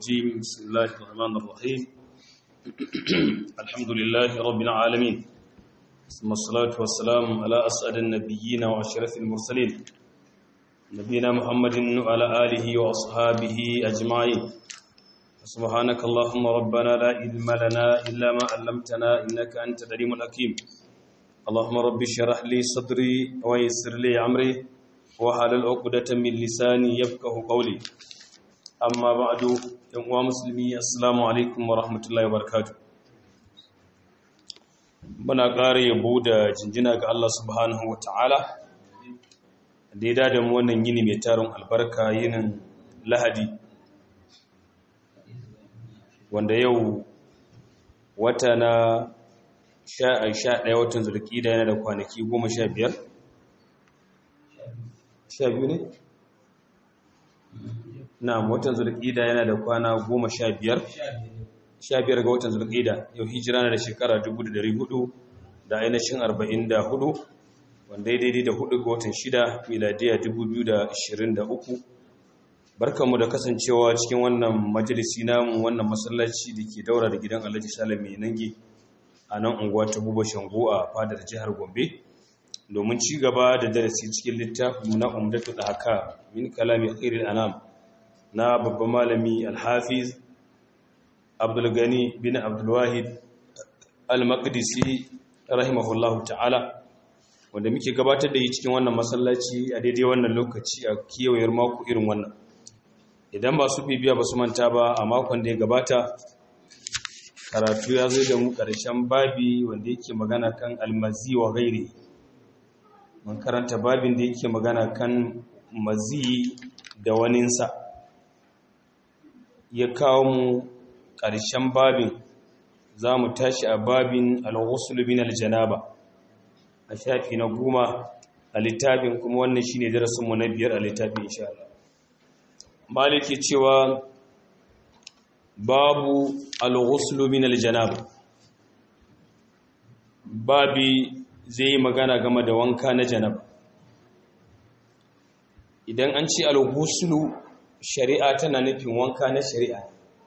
الرجيم بسم الله الرحمن الرحيم الحمد لله رب العالمين ثم الصلاة والسلام على أسعد النبيين وأشرف المرسلين نبينا محمد وعلى آله وأصحابه أجمعين سبحانك اللهم ربنا لا علم لنا إلا ما علمتنا إنك أنت العليم الحكيم اللهم رب اشرح لي صدري ويسر لي أمري وحلل عقدة من لساني يفقه قولي amma ba'du yan uwa musulmi assalamu alaikum wa rahmatullahi wa barakatuh muna ƙara yabo da jinjina ga Allah subhanahu wa ta'ala da ya dada mu wannan yini mai tarin albarka yinin lahadi wanda yau wata na sha ɗaya watan zulƙida yana da kwanaki goma sha biyar sha biyu ne? na watan zulƙida yana da kwana goma sha biyar sha biyar ga watan zulƙida yau hijira na da shekara dubu da dari hudu da ainihin arba'in da hudu wanda ya daidai da hudu ga watan shida miladiya dubu biyu da ashirin da uku barkanmu da kasancewa cikin wannan majalisi namu wannan masallaci da ke daura da gidan alhaji salam mai nange a nan unguwa ta buba shango a fadar jihar gombe domin ci gaba da darasi cikin littafin na umdatu da haka min kalami khairul anam na babban malami alhafiz abdulgani bin abdulwahid al-maqdisi rahimahullahu ta'ala wanda muke gabatar da yi cikin wannan masallaci a daidai wannan lokaci a kiyawar mako irin wannan idan ba su bibiya ba su manta ba a makon da ya gabata karatu ya zo da mu ƙarshen babi wanda yake magana kan almazi wa gairi mun karanta babin da yake magana kan mazi da waninsa ya kawo mu ƙarshen babin za mu tashi a babin al-ghusl bin al-janaba a shafi na goma a littafin kuma wannan shine darasin mu na biyar a littafin insha Allah maliki cewa babu al-ghusl bin al-janaba babi zai yi magana game da wanka na janaba idan an ce al-ghusl shari'a tana nufin wanka na shari'a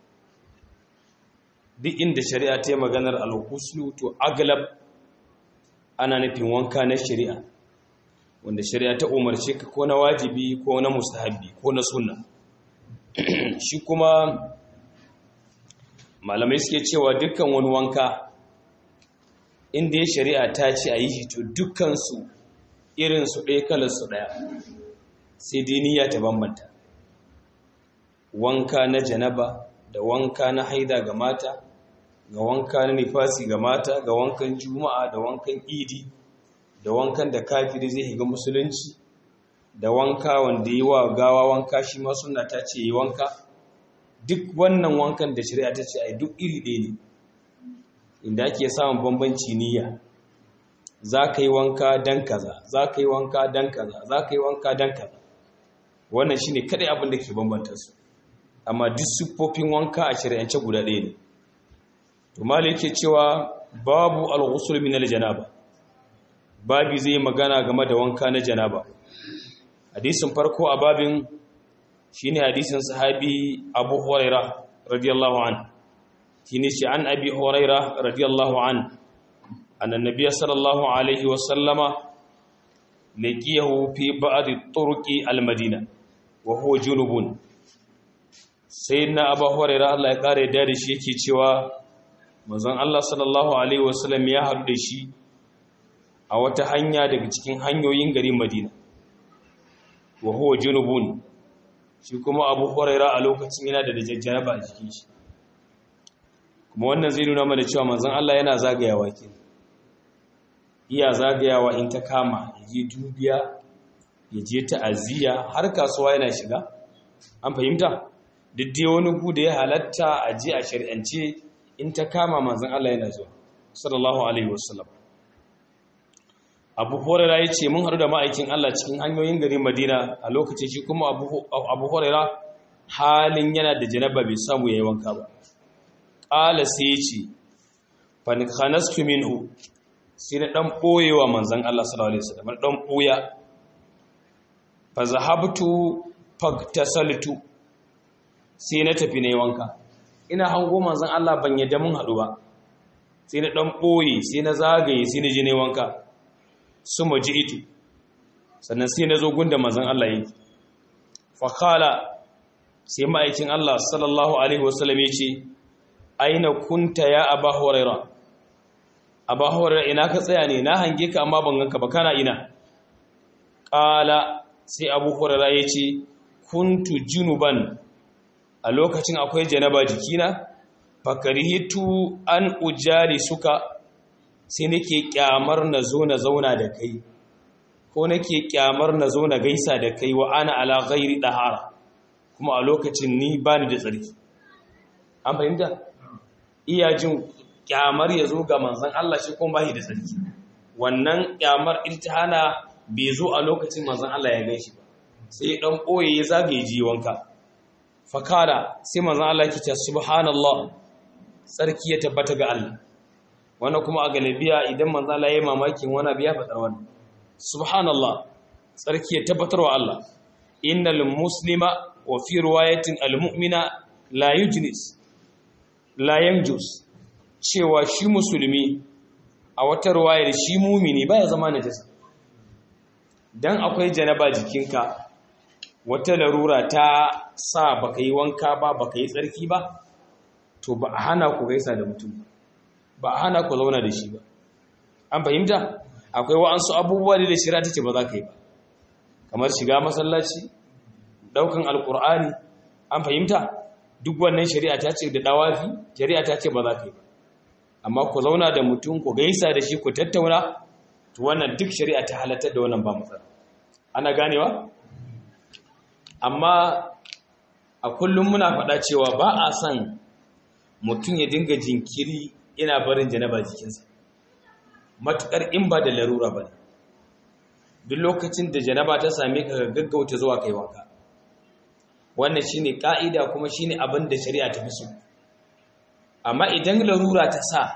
duk inda shari'a ta yi maganar alhuslu to aglab ana nufin wanka na shari'a wanda shari'a ta umarce ka ko na wajibi ko na mustahabbi ko na sunna shi kuma malamai suke cewa dukkan wani wanka inda ya shari'a ta ce a yi shi to dukkansu irinsu ɗaya kalarsu ɗaya sai dai niyya ta bambanta wanka na janaba da wanka na haida ga mata ga wanka na nifasi ga mata ga wankan juma'a da wankan idi da wankan da kafiri zai higa musulunci da wanka wanda yi wa gawa wanka shi ma suna ta ce yi wanka duk wannan wankan da shari'a ta ce a duk iri ɗaya ne inda ake samun bambanci niyya za ka yi wanka dan kaza za ka yi wanka dan kaza za ka yi wanka dan kaza wannan shine kadai abin da ke bambanta su amma duk siffofin wanka a shari'ance guda ɗaya ne to malai yake cewa babu al-ghusl min al-janaba babi zai magana game da wanka na janaba hadisin farko a babin shine hadisin sahabi Abu Hurairah radiyallahu an shine shi an Abi Hurairah radiyallahu an anna nabiyya sallallahu alaihi wa sallama laqiyahu fi ba'd turuqi al-madina wa huwa junubun sai na abu huraira Allah ya kare da shi yake cewa manzon Allah sallallahu alaihi wasallam ya haɗu da shi a wata hanya daga cikin hanyoyin garin Madina wa huwa junubun shi kuma abu huraira a lokacin yana da dajjaba a jikin shi kuma wannan zai nuna mana cewa manzon Allah yana zagayawa ke iya zagayawa in ta kama ya je dubiya ya je ta'aziyya har kasuwa yana shiga an fahimta duk dai wani gu da ya halatta a ji a shari'ance in ta kama manzan Allah yana zuwa sallallahu alaihi wasallam abu horera ya ce mun haɗu da ma'aikin Allah cikin hanyoyin garin madina a lokacin shi kuma abu horera halin yana da janaba bai samu ya yi wanka ba ƙala sai ya ce fanikanastu minhu sai na ɗan ɓoyewa manzan Allah sallallahu alaihi wasallam na ɗan ɓoya fa zahabtu fagtasaltu sai na tafi na yi wanka ina hango manzon Allah ban yadda mun haɗu ba sai na ɗan ɓoye sai na zagaye sai na je na yi wanka su maji ito sannan sai na zo gunda manzon Allah yake fakala sai ma'aikin Allah sallallahu alaihi wasallam ya ce aina kunta ya aba huraira aba huraira ina ka tsaya ne na hange ka amma ban ganka ba kana ina qala sai abu huraira ya ce kuntu junuban a lokacin akwai janaba jikina fakarihitu an ujari suka sai nake kyamar na zo na zauna da kai ko nake kyamar na zo na gaisa da kai wa ana ala ghairi dahara kuma a lokacin ni bani da tsarki an fahimta iya jin kyamar ya zo ga manzon Allah shi kuma bai da tsarki wannan kyamar irtihana bai zo a lokacin manzon Allah ya gaishe ba sai dan boye ya zagaye ji wanka fakara sai manzon Allah yake ce subhanallah tsarki ya tabbata ga Allah wannan kuma a galibiya idan manzon Allah ya yi mamakin wani abu ya faɗa wannan subhanallah tsarki ya tabbatar wa Allah innal muslima wa fi riwayatin almu'mina la yujnis la yanjus cewa shi musulmi a wata riwayar shi mumini baya zama najasa dan akwai janaba jikinka wata larura ta sa baka yi wanka ba baka yi tsarki ba to ba a hana ku gaisa da mutum ba a hana ku zauna da shi ba an fahimta akwai wa'ansu abubuwa da shari'a take ba za ka yi ba kamar shiga masallaci daukan alkur'ani an fahimta duk wannan shari'a ta ce da dawafi shari'a ta ce ba za ka yi ba amma ku zauna da mutum ku gaisa da shi ku tattauna to wannan duk shari'a ta halatta da wannan ba matsala ana ganewa amma a kullum muna faɗa cewa ba a son mutum ya dinga jinkiri yana barin janaba jikinsa matuƙar in ba da larura ba duk lokacin da janaba ta same ka gaggauta zuwa kai wanka wannan shine ka'ida kuma shine abin da shari'a ta fi so amma idan larura ta sa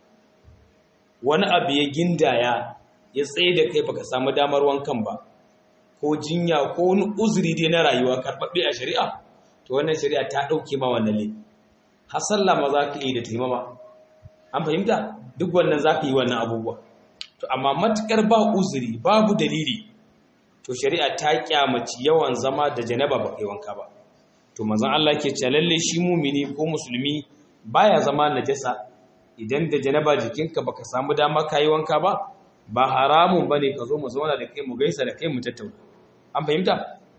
wani abu ya gindaya ya tsaye da kai baka samu damar wankan ba ko jinya ko wani uzuri dai na rayuwa karɓaɓɓe a shari'a to wannan shari'a ta ɗauke ma wannan le har sallah ma za ka yi da taimama an fahimta duk wannan za ka yi wannan abubuwa to amma matukar ba uzuri babu dalili to shari'a ta kyamaci yawan zama da janaba ba kai wanka ba to manzon Allah ke cewa lalle shi mumini ko musulmi baya zama najasa idan da janaba jikinka baka samu dama kai wanka ba ba haramun bane ka zo mu zauna da kai mu gaisa da kai mu tattauna an fahimta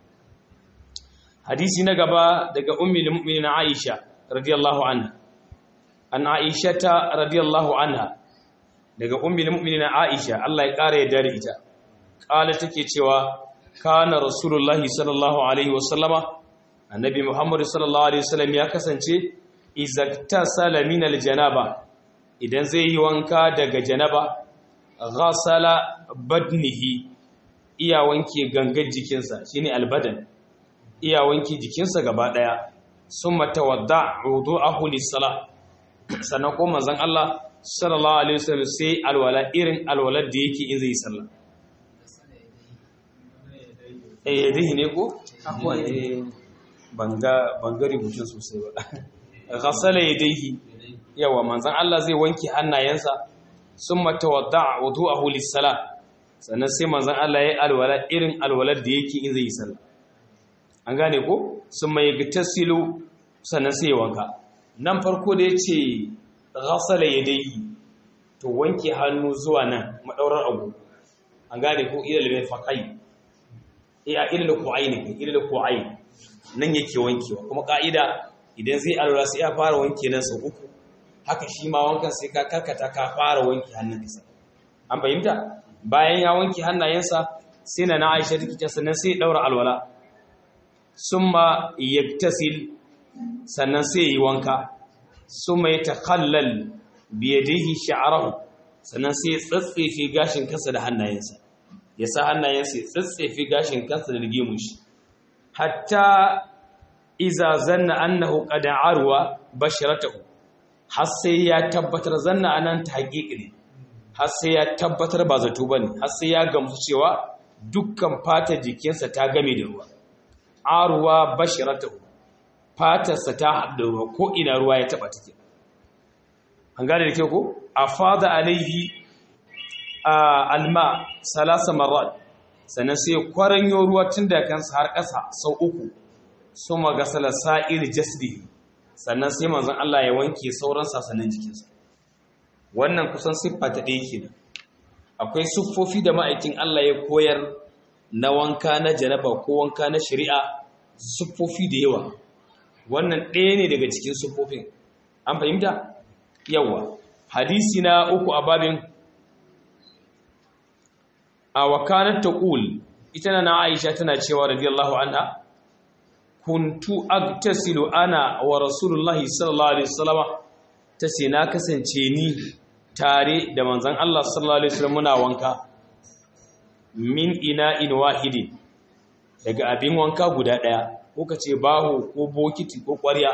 hadisi na gaba daga ummul mu'minin Aisha radiyallahu anha an aishata radiyallahu anha daga ummul mu'minin Aisha Allah ya kare ya da ita kala take cewa kana rasulullahi sallallahu alaihi wasallama annabi muhammad sallallahu alaihi wasallam ya kasance izaktasala min aljanaba idan zai yi wanka daga janaba ghasala badnihi iya wanke gangar jikinsa shine albadan iya wanke jikinsa gaba daya summa tawadda wudu'ahu lis-salah sannan ko manzon Allah sallallahu alaihi wasallam sai alwala irin alwalar da yake in zai yi sallah eh yadihi ne ko akwai eh banga banga rubutun sosai ba ghasala yadihi yawa manzon Allah zai wanke hannayensa summa tawadda wudu'ahu lis-salah sannan sai manzon Allah ya alwala irin alwalar da yake in zai yi sallah an gane ko summa yagtasilu sannan sai ya wanka nan farko da yace ghasala yadihi to wanke hannu zuwa nan madaurar abu an gane ko ilal mirfaqai iya ilal ku'aini ilal ku'aini nan yake wankewa kuma ka'ida idan zai alwala sai ya fara wanke nan sau uku haka shi ma wankan sai ka karkata ka fara wanke hannun kasa an fahimta bayan ya wanke hannayensa sai na Aisha take ta sannan sai ya daura alwala summa yaktasil sannan sai yi wanka summa yatakhallal bi yadihi sha'rahu sannan sai ya tsatsefe gashin kansa da hannayensa ya sa hannayensa ya tsatsefe gashin kansa da gemun shi hatta iza zanna annahu qad arwa basharatahu har sai ya tabbatar zanna anan ta haƙiƙi ne har sai ya tabbatar ba zato bane har sai ya gamsu cewa dukkan fatar jikinsa ta game da ruwa arwa basharatahu fatarsa ta haɗu ruwa ko ina ruwa ya taɓa take an gane da ke ko a fada alaihi alma salasa marar sannan sai kwaranyo ruwa tun da kansa har ƙasa sau uku su magasala sa'ir jasdi sannan sai manzon Allah ya wanke sauran sasannin jikinsa wannan kusan siffa ta ɗaya kenan akwai siffofi da ma'aikin Allah ya koyar na wanka na janaba ko wanka na shari'a siffofi da yawa wannan ɗaya ne daga cikin siffofin an fahimta yawa hadisi na uku a babin a wakanar taqul ita na Aisha tana cewa radiyallahu anha kuntu agtasilu ana wa rasulullahi sallallahu alaihi wasallama tace na kasance ni tare da manzon Allah sallallahu alaihi wasallam muna wanka min ina'in wahidin daga abin wanka guda daya ko kace baho ko bokiti ko ƙwarya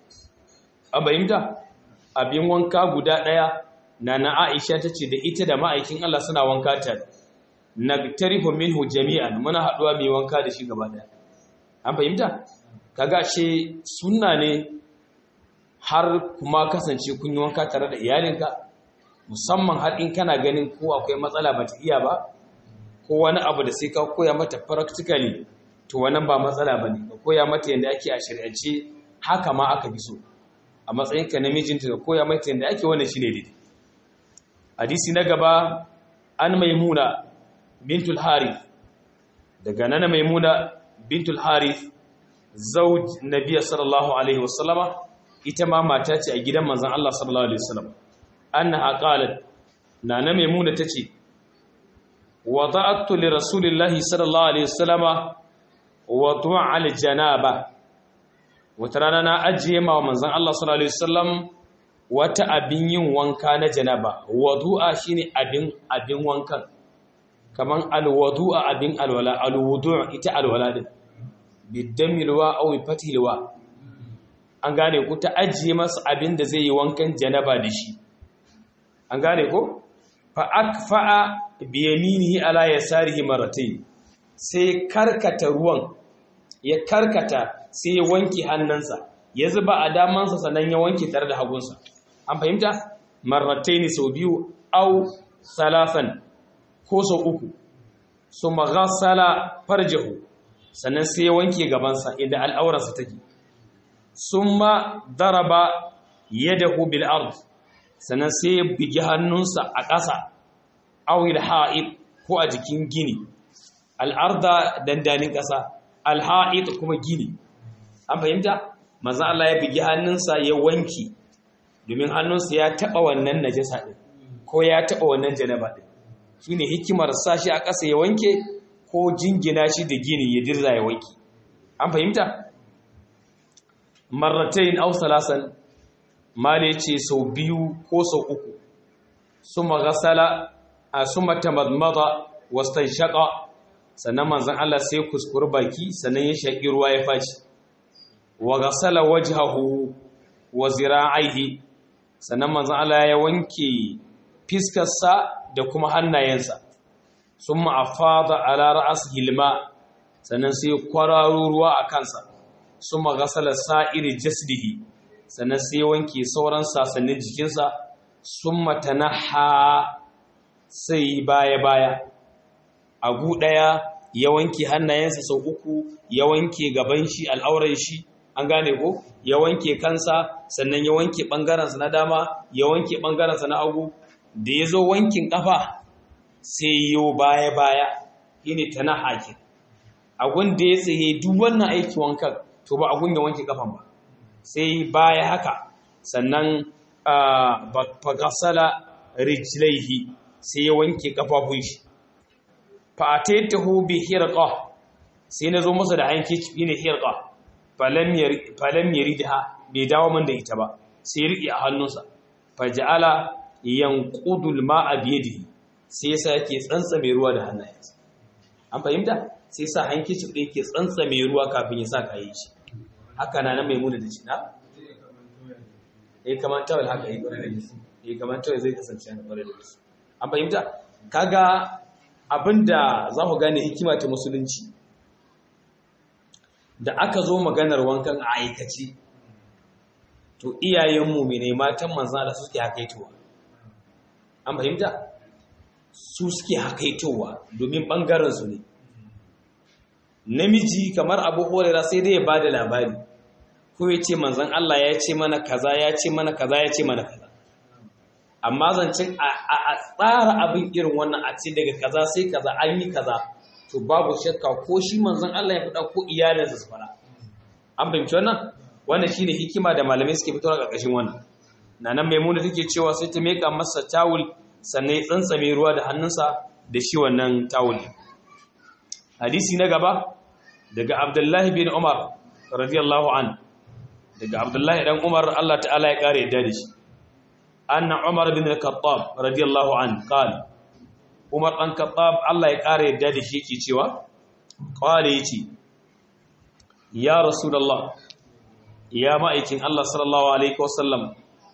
an bayyanta abin wanka guda daya nana Aisha tace da ita da ma'aikin Allah suna wanka tare nagtarifu minhu jami'an muna haduwa mai wanka da shi gaba daya an fahimta kaga she sunna ne har kuma kasance kun yi wanka tare da iyalinka musamman har in kana ganin ko akwai matsala bata iya ba ko wani abu da sai ka koya mata practically to wannan ba matsala bane ka koya mata yadda ake a shari'ance haka ma aka bi so a matsayinka na mijinta ka koya mata yadda ake wannan shine daidai hadisi na gaba an maimuna bintul harith daga nana maimuna bintul harith zauj nabiya sallallahu alaihi wasallama ita ma mata ce a gidan manzon Allah sallallahu alaihi wasallam annaha qalat nana maimuna tace wada'tu li rasulillahi sallallahu alaihi wasallama wadu'a al janaba wata rana na ajiye ma manzon Allah sallallahu alaihi wasallam wata abin yin wanka na janaba wadu'a shine abin abin wankan kaman alwudu'a abin alwala alwudu' ita alwala din bidamilwa aw fatilwa an gane ku ta ajiye masa abin da zai yi wankan janaba da shi an gane ko fa akfa'a bi yaminihi ala yasarihi maratayn sai karkata ruwan ya karkata sai ya wanke hannunsa ya zuba a damansa sannan ya wanke tare da hagunsa an fahimta maratayn sau biyu aw salasan ko sau uku su maghasala farjahu sannan sai ya wanke gabansa inda al'aurarsa take summa daraba yadahu bil ard sannan sai ya bigi hannunsa a ƙasa awil ha'id ko a jikin gini al'arda dandanin ƙasa alha'id kuma gini an fahimta manzo Allah ya bigi hannunsa ya wanki domin hannunsa ya taɓa wannan najasa ɗin ko ya taɓa wannan janaba ɗin shi ne hikimar sashi a ƙasa ya wanke ko jingina shi da gini ya dirza ya wanke an fahimta marratain aw salasan mali ce sau biyu ko sau uku suma ghasala a suma tamadmada wastanshaqa sannan manzon Allah sai kuskure baki sannan ya shaki ruwa ya faci wa ghasala wajhahu wa zira'aihi sannan manzon Allah ya wanke fiskarsa da kuma hannayensa sun ma'afada ala ra'as hilma sannan sai kwararo ruwa a kansa sun magasala sa'iri jasdihi sannan sai wanke sauran sasannin jikinsa sun matanaha sai baya-baya agu ɗaya ya wanke hannayensa sau uku ya wanke gaban shi al'auran shi an gane ko ya wanke kansa sannan ya wanke ɓangarensa na dama ya wanke ɓangarensa na agu da ya zo wankin ƙafa sai yiwu baya-baya yi ne ta na hakin agun da ya tsaye duk wannan aiki wankan to ba agun ya wanke ƙafan ba sai baya haka sannan fagasala rijlaihi sai ya wanke ƙafafun shi fa'ataitahu bi hirqa sai na zo masa da hanki yi ne hirqa falam yaridha bai dawo man da ita ba sai riƙe a hannunsa faja'ala yanqudul ma'a biyadihi sai yasa yake tsantsame ruwa da hannayensa an fahimta sai sa hankici da yake tsantsame ruwa kafin ya sa kayan shi haka na nan maimuna da shi na eh kamar tawal haka yi kwarai da gaske eh kamar tawal zai kasance na kwarai da gaske an fahimta kaga abinda za ku gane hikima ta musulunci da aka zo maganar wankan a aikace to iyayen mumine matan manzan Allah suke hakaitowa an fahimta su suke hakaitowa domin bangaren su ne namiji kamar abu horera sai dai ya bada labari ko ya ce manzan Allah ya ce mana kaza ya ce mana kaza ya ce mana kaza amma zancen a tsara abin irin wannan a ce daga kaza sai kaza an yi kaza to babu shakka ko shi manzan Allah ya faɗa ko iyalinsa su faɗa an fahimci wannan wannan shine hikima da malamai suke fitowa ƙarƙashin wannan nanan maimuna take cewa sai ta meka masa tawul sannan ya tsantsame ruwa da hannunsa da shi wannan tawul hadisi na gaba daga abdullahi bin umar radiyallahu an daga abdullahi dan umar Allah ta'ala ya kare yadda da shi anna umar bin al-khattab radiyallahu an qala umar dan khattab Allah ya kare yadda da shi yake cewa qala yace ya rasulullah ya ma'aikin Allah sallallahu alaihi wasallam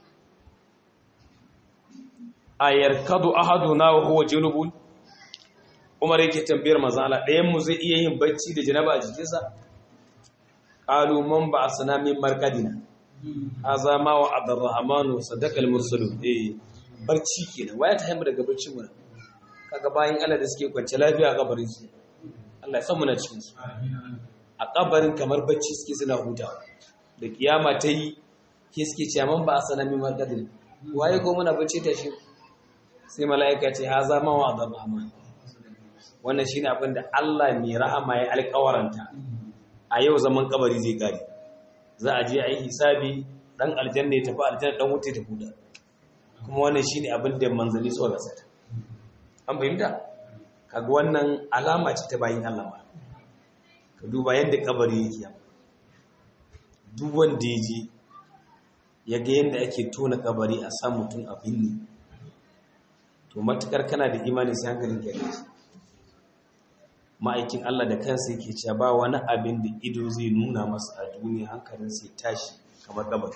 ayarkadu ahaduna wa huwa junubun Umar yake tambayar manzo Allah ɗayan mu zai iya yin bacci da janaba a jikinsa qalu man ba'asna min marqadina haza ma wa abdurrahman sadaqa al-mursalun eh barci kenan waya ta haimu daga barcin mu kaga bayan Allah da suke kwance lafiya a kabarin su Allah ya san muna cikin su a kabarin kamar bacci suke suna hutawa da kiyama ta yi ke suke cewa man ba'asna min marqadina waye ko muna bacci ta shi sai mala'ika ce haza ma wa abdurrahman wannan shi ne abinda Allah mai rahama ya alkawaranta a yau zaman kabari zai kare za a je a yi hisabi dan aljanna ya tafi aljanna dan wuta ta huda kuma wannan shi ne abinda manzanni suka gasa an fahimta kaga wannan alama ce ta bayin Allah ba ka duba yadda kabari yake yamma duk wanda ya je ya ga yadda ake tona kabari a sa mutum abin ne to matukar kana da imani sai hankalin ka shi ma'aikin Allah da kansa yake cewa ba wani abin da ido zai nuna masa a duniya hankalin sai tashi kamar gabar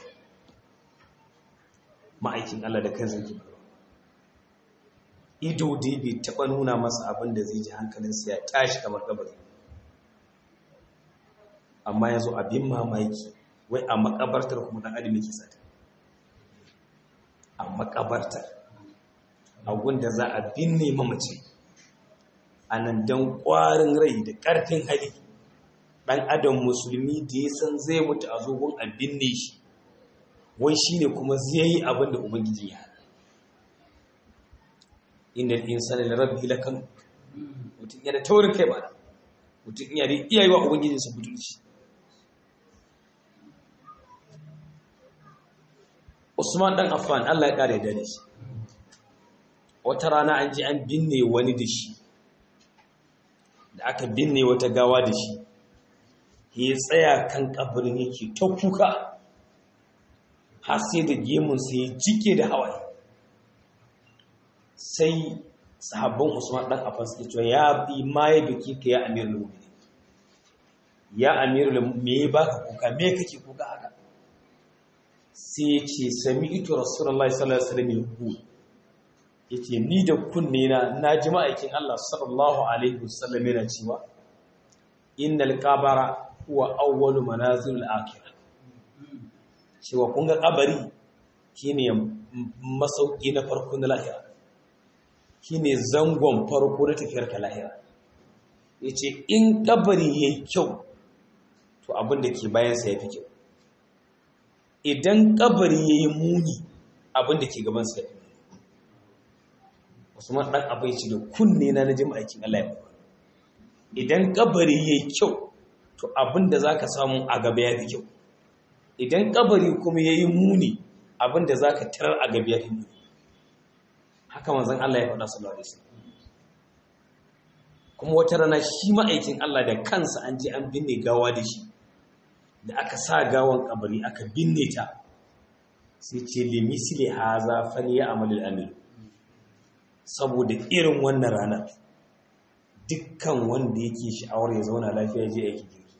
ma'aikin Allah da kansa yake ido dai bai taba nuna masa abin da zai ji hankalin sai ya tashi kamar gabar amma yazo abin mamaki wai a makabartar kuma dan adam yake sata a makabartar a gunda za a binne mamaci a nan don ƙwarin rai da ƙarfin hali ɗan adam musulmi da ya san zai mutu a zogon a binne shi wai shi ne kuma zai yi abin da ubangiji ya hana inda insani da rabbi lakan mutum yana taurin kai ba mutum iya da iya yi wa ubangijinsa butulci usman ɗan affan allah ya ƙara da shi wata rana an ji an binne wani da shi da aka binne wata gawa da shi ya tsaya kan kabarin yake ta kuka har sai da gemunsa ya jike da hawaye sai sahabban usman dan afan suke cewa ya bi ma ya biki ka ya amirul mu'minin ya amirul me ya baka kuka me kake kuka haka sai ya ce sami'tu rasulullahi sallallahu alaihi wasallam yaqul yace ni da kunne na naji ma'aikin Allah sallallahu alaihi wasallam yana cewa innal qabara huwa awwalu manazilil akhirah cewa kun ga kabari shine masauki na farko na lahira shine zangon farko na tafiyar ka lahira yace in kabari yayi kyau to abin da ke bayan sa yafi kyau idan kabari yayi muni abin da ke gaban sa yafi Usman dan abai ci da kunne na naji aikin Allah ya idan kabari yayi kyau to abinda zaka samu a gaba yafi kyau idan kabari kuma yayi muni abinda zaka tarar a gaba yafi muni haka manzon Allah ya faɗa sallallahu alaihi wasallam kuma wata rana shi ma'aikin Allah da kansa an je an binne gawa da shi da aka sa gawan kabari aka binne ta sai ce limisli haza fali amalul amil saboda irin wannan ranar dukkan wanda yake sha'awar ya zauna lafiya je aikin kirki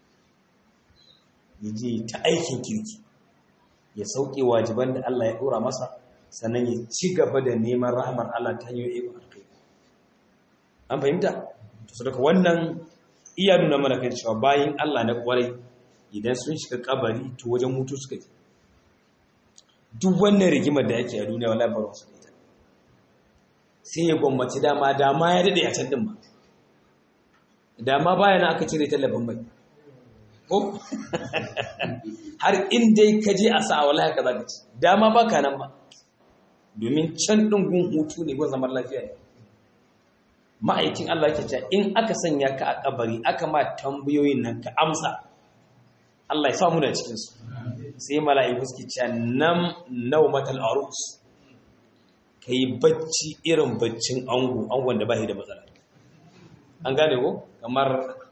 ya je ta aikin kirki ya sauke wajiban da Allah ya dora masa sannan ya ci gaba da neman rahmar Allah ta hanyar ikon alkai an fahimta to saboda wannan iya nuna mana kan cewa bayan Allah na kwarai idan sun shiga kabari to wajen mutu suka yi duk wannan rigimar da yake a duniya wala baro su ita sai ya gwammaci dama dama ya dade a can din ba dama baya na aka cire tallafin mai ko har in dai ka je a sa wallahi ka zaka ci dama baka nan ba domin can din gun hutu ne gun zaman lafiya ne ma'aikin Allah ke cewa in aka sanya ka a kabari aka ma tambayoyin nan ka amsa Allah ya samu da cikin su sai mala'iku suke cewa nam naumatal arus kai bacci irin baccin ango angon da bai da matsala an gane ko kamar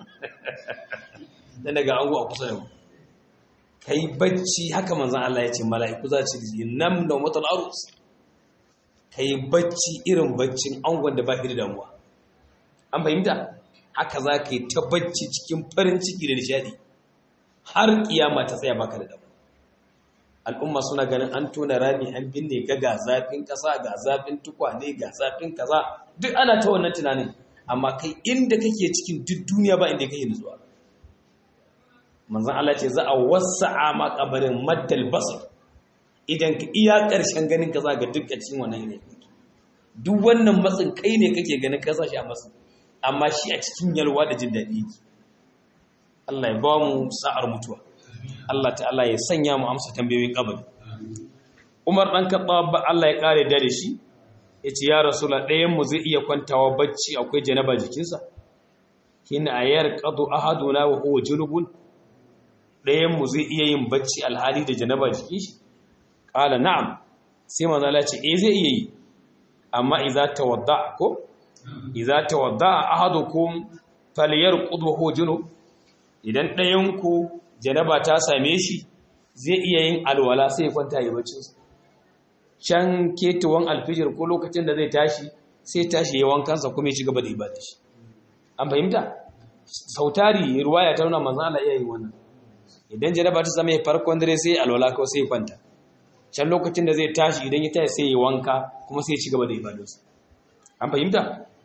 dan daga ango a kusa da mu kai bacci haka manzon Allah ya ce mala'iku za su ce nam naumatal arus kai bacci irin baccin angon da bai da damuwa an fahimta haka za ka yi ta bacci cikin farin ciki da nishadi har kiyama ta tsaya baka da damu al'umma suna ganin an tona rami an binne ka ga zafin kasa ga zafin tukwane ga zafin kaza duk ana ta wannan tunanin amma kai inda kake cikin duk duniya ba inda kake nutsuwa manzon Allah ce za a wasa'a ma kabarin maddal basar idan ka iya karshen ganin ka za ga dukkan cikin wannan ne duk wannan matsin kai ne kake ganin ka sa shi a matsin amma shi a cikin yalwa da jin daɗi yake Allah ya ba mu sa'ar mutuwa Allah ta'ala ya sanya mu amsa tambayoyin kabari Umar dan Khattab Allah ya kare da shi yace ya rasula ɗayan mu zai iya kwantawa bacci akwai janaba jikinsa kina ayar qadu ahaduna wa huwa junubun ɗayan mu zai iya yin bacci alhali da janaba jikin shi qala na'am sai manzo Allah ya ce eh zai iya yi amma idza tawadda ko idza tawadda ahadukum falyarqud wa huwa junub idan ɗayan ku janaba ta same shi zai iya yin alwala sai ya kwanta ya bacci can ketuwan alfijir ko lokacin da zai tashi sai tashi ya wankansa kuma ya ci gaba da ibada shi an fahimta sautari ruwaya ta nuna manzo Allah iya yin wannan idan janaba ta same farkon dare sai alwala ko sai ya kwanta can lokacin da zai tashi idan ya tashi sai ya wanka kuma sai ya ci gaba da ibadarsa an fahimta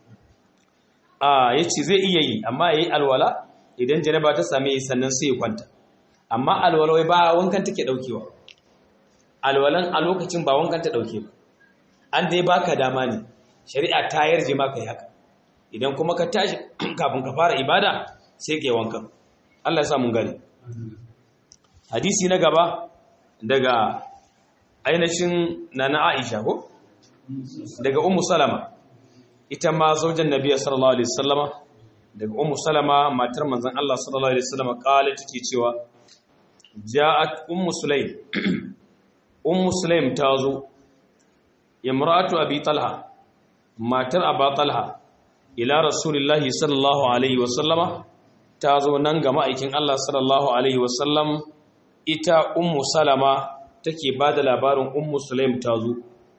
a yace zai iya yi amma yayi alwala idan janaba ta same sannan sai ya kwanta amma alwalawai ba wankan take daukewa alwalan a lokacin ba wankan ta dauke ba an dai baka dama ne shari'a ta yarje maka yi haka idan kuma ka tashi kafin ka fara ibada sai ka yi wankan Allah ya sa mun gani hadisi na gaba daga ainihin nana Aisha ko daga Ummu Salama ita ma zaujan Nabi sallallahu alaihi wasallama daga Ummu Salama matar manzon Allah sallallahu alaihi wasallama kale take cewa ja'at Ummu Sulaim Ummu Sulaim ta zo imra'atu Abi Talha matar Aba Talha ila Rasulullahi sallallahu alaihi wasallama ta zo nan ga ma'aikin Allah sallallahu alaihi wasallam ita Ummu Salama take bada labarin Ummu Sulaim ta zo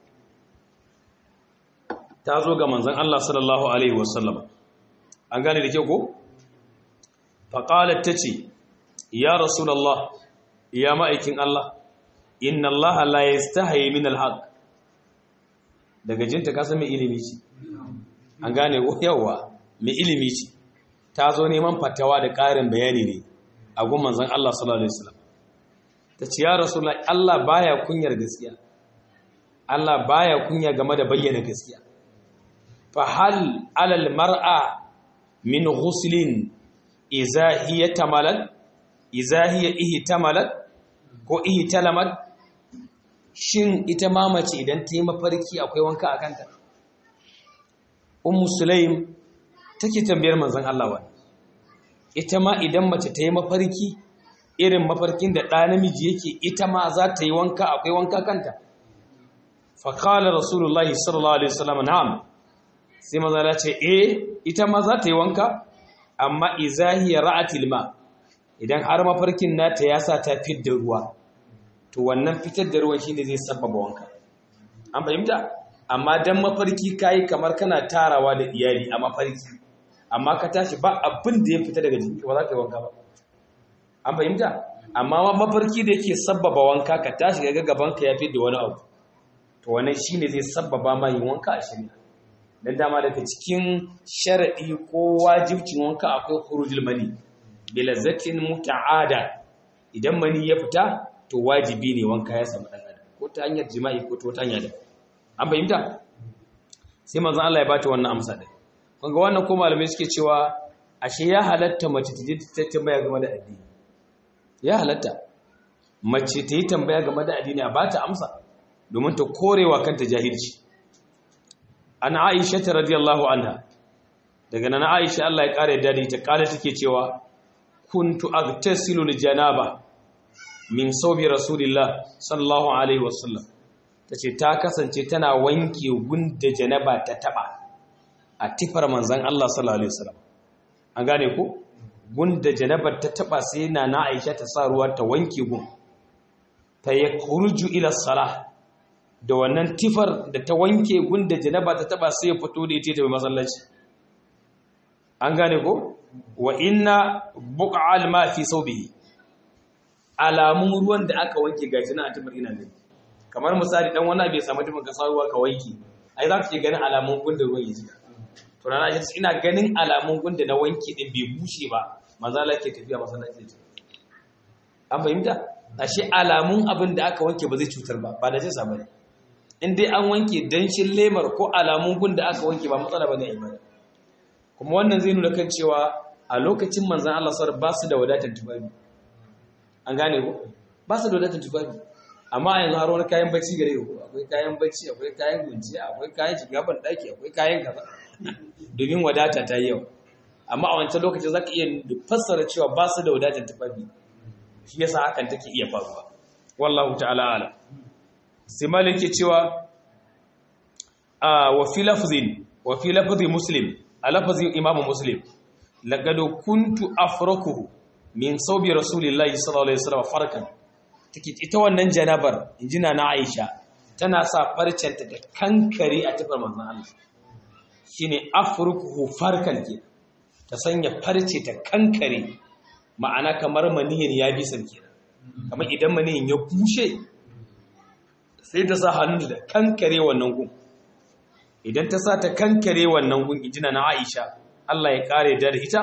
ta zo ga manzon Allah sallallahu alaihi wasallam an gane da ke ko faqalat tace ya rasulullah ya ma'aikin Allah inna Allah la yastahi min alhaq daga jinta ka san mai ilimi ce an gane ko yawa mai ilimi ce ta zo neman fatawa da ƙarin bayani ne a gun manzon Allah sallallahu alaihi wasallam ta ce ya rasulullah Allah baya kunyar gaskiya Allah baya kunya game da bayyana gaskiya fa hal alal mar'a min ghuslin idza hiya tamalat idza hiya ihtamalat ko ihtalamat shin ita mamace idan ta yi mafarki akwai wanka a kanta ummu sulaim take tambayar manzon Allah wa ita ma idan mace ta yi mafarki irin mafarkin da ɗa namiji yake ita ma za ta yi wanka akwai wanka kanta fa qala rasulullahi sallallahu alaihi wasallam na'am sai manzon Allah ce eh ita ma za ta yi wanka amma izahiya ra'atil ma idan har mafarkin nata ya sa ta fidda ruwa to wannan fitar da ruwan shine zai sababa wanka an fahimta amma dan mafarki kai kamar kana tarawa da iyali a mafarki amma ka tashi ba abin da ya fita daga jiki ba za ka yi wanka ba an fahimta amma mafarki da yake sababa wanka ka tashi ga gaban ka ya fi da wani abu to wannan shine zai sababa ma yin wanka a shirya dan dama daga cikin sharadi ko wajibcin wanka akwai khurujul mani bi lazzatin muta'ada idan mani ya fita to wajibi ne wanka ya samu dan adam ko ta hanyar jima'i ko ta hanyar da an fahimta sai manzon Allah ya bata wannan amsa din kun ga wannan ko malamai suke cewa ashe ya halatta mace ta je ta tambaya game da addini ya halatta mace ta yi tambaya game da addini a bata amsa domin ta korewa kanta jahilci an aisha ta radiyallahu anha daga nan aisha Allah ya kare dadi ta kala take cewa kuntu agtasilu li janaba min sawbi rasulillah sallallahu alaihi wasallam tace ta kasance tana wanke gunda janaba ta taba a tifar manzon Allah sallallahu alaihi wasallam an gane ko gunda janabar ta taba sai na na Aisha ta sa ruwa ta wanke gun ta yakhruju ila salah da wannan tifar da ta wanke gunda janaba ta taba sai ya fito da ita ta masallaci an gane ko wa inna buqa'al ma fi sawbihi alamun ruwan da aka wanke gashi na atimar ina gani kamar misali dan wani bai samu tufin ka sa ruwa ka wanke ai za ka ke ganin alamun gunda ruwan ya jika to rana shi ina ganin alamun gunda na wanke din bai bushe ba maza la ke tafiya masallaci an fahimta ashe alamun abin da aka wanke ba zai cutar ba ba da jinsa bane in dai an wanke danshin lemar ko alamun gun da aka wanke ba matsala bane a imani kuma wannan zai nuna kan cewa a lokacin manzan Allah sar ba su da wadatar tufafi an gane ko ba su da wadatar tufafi amma a yanzu har wani kayan bacci gare ku akwai kayan bacci akwai kayan gunciya akwai kayan shiga ban daki akwai kayan kaza domin wadata ta yi yau amma a wancan lokacin zaka iya fassara cewa ba su da wadatar tufafi shi yasa hakan take iya faruwa wallahu ta'ala ala sai malik ke cewa a wa fi lafzin wa fi lafzi muslim a lafzin imamu muslim laqad kuntu afrakuhu min sawbi rasulillahi sallallahu alaihi wasallam farkan take ita wannan janabar injina na Aisha tana sa farcenta da kankare a tafar manzon Allah shine afrukuhu farkan ke ta sanya farce ta kankare ma'ana kamar maniyin ya bi sarki kamar idan maniyin ya bushe sai ta sa hannu da kankare wannan gun idan ta sa ta kankare wannan gun injina na Aisha Allah ya kare da ita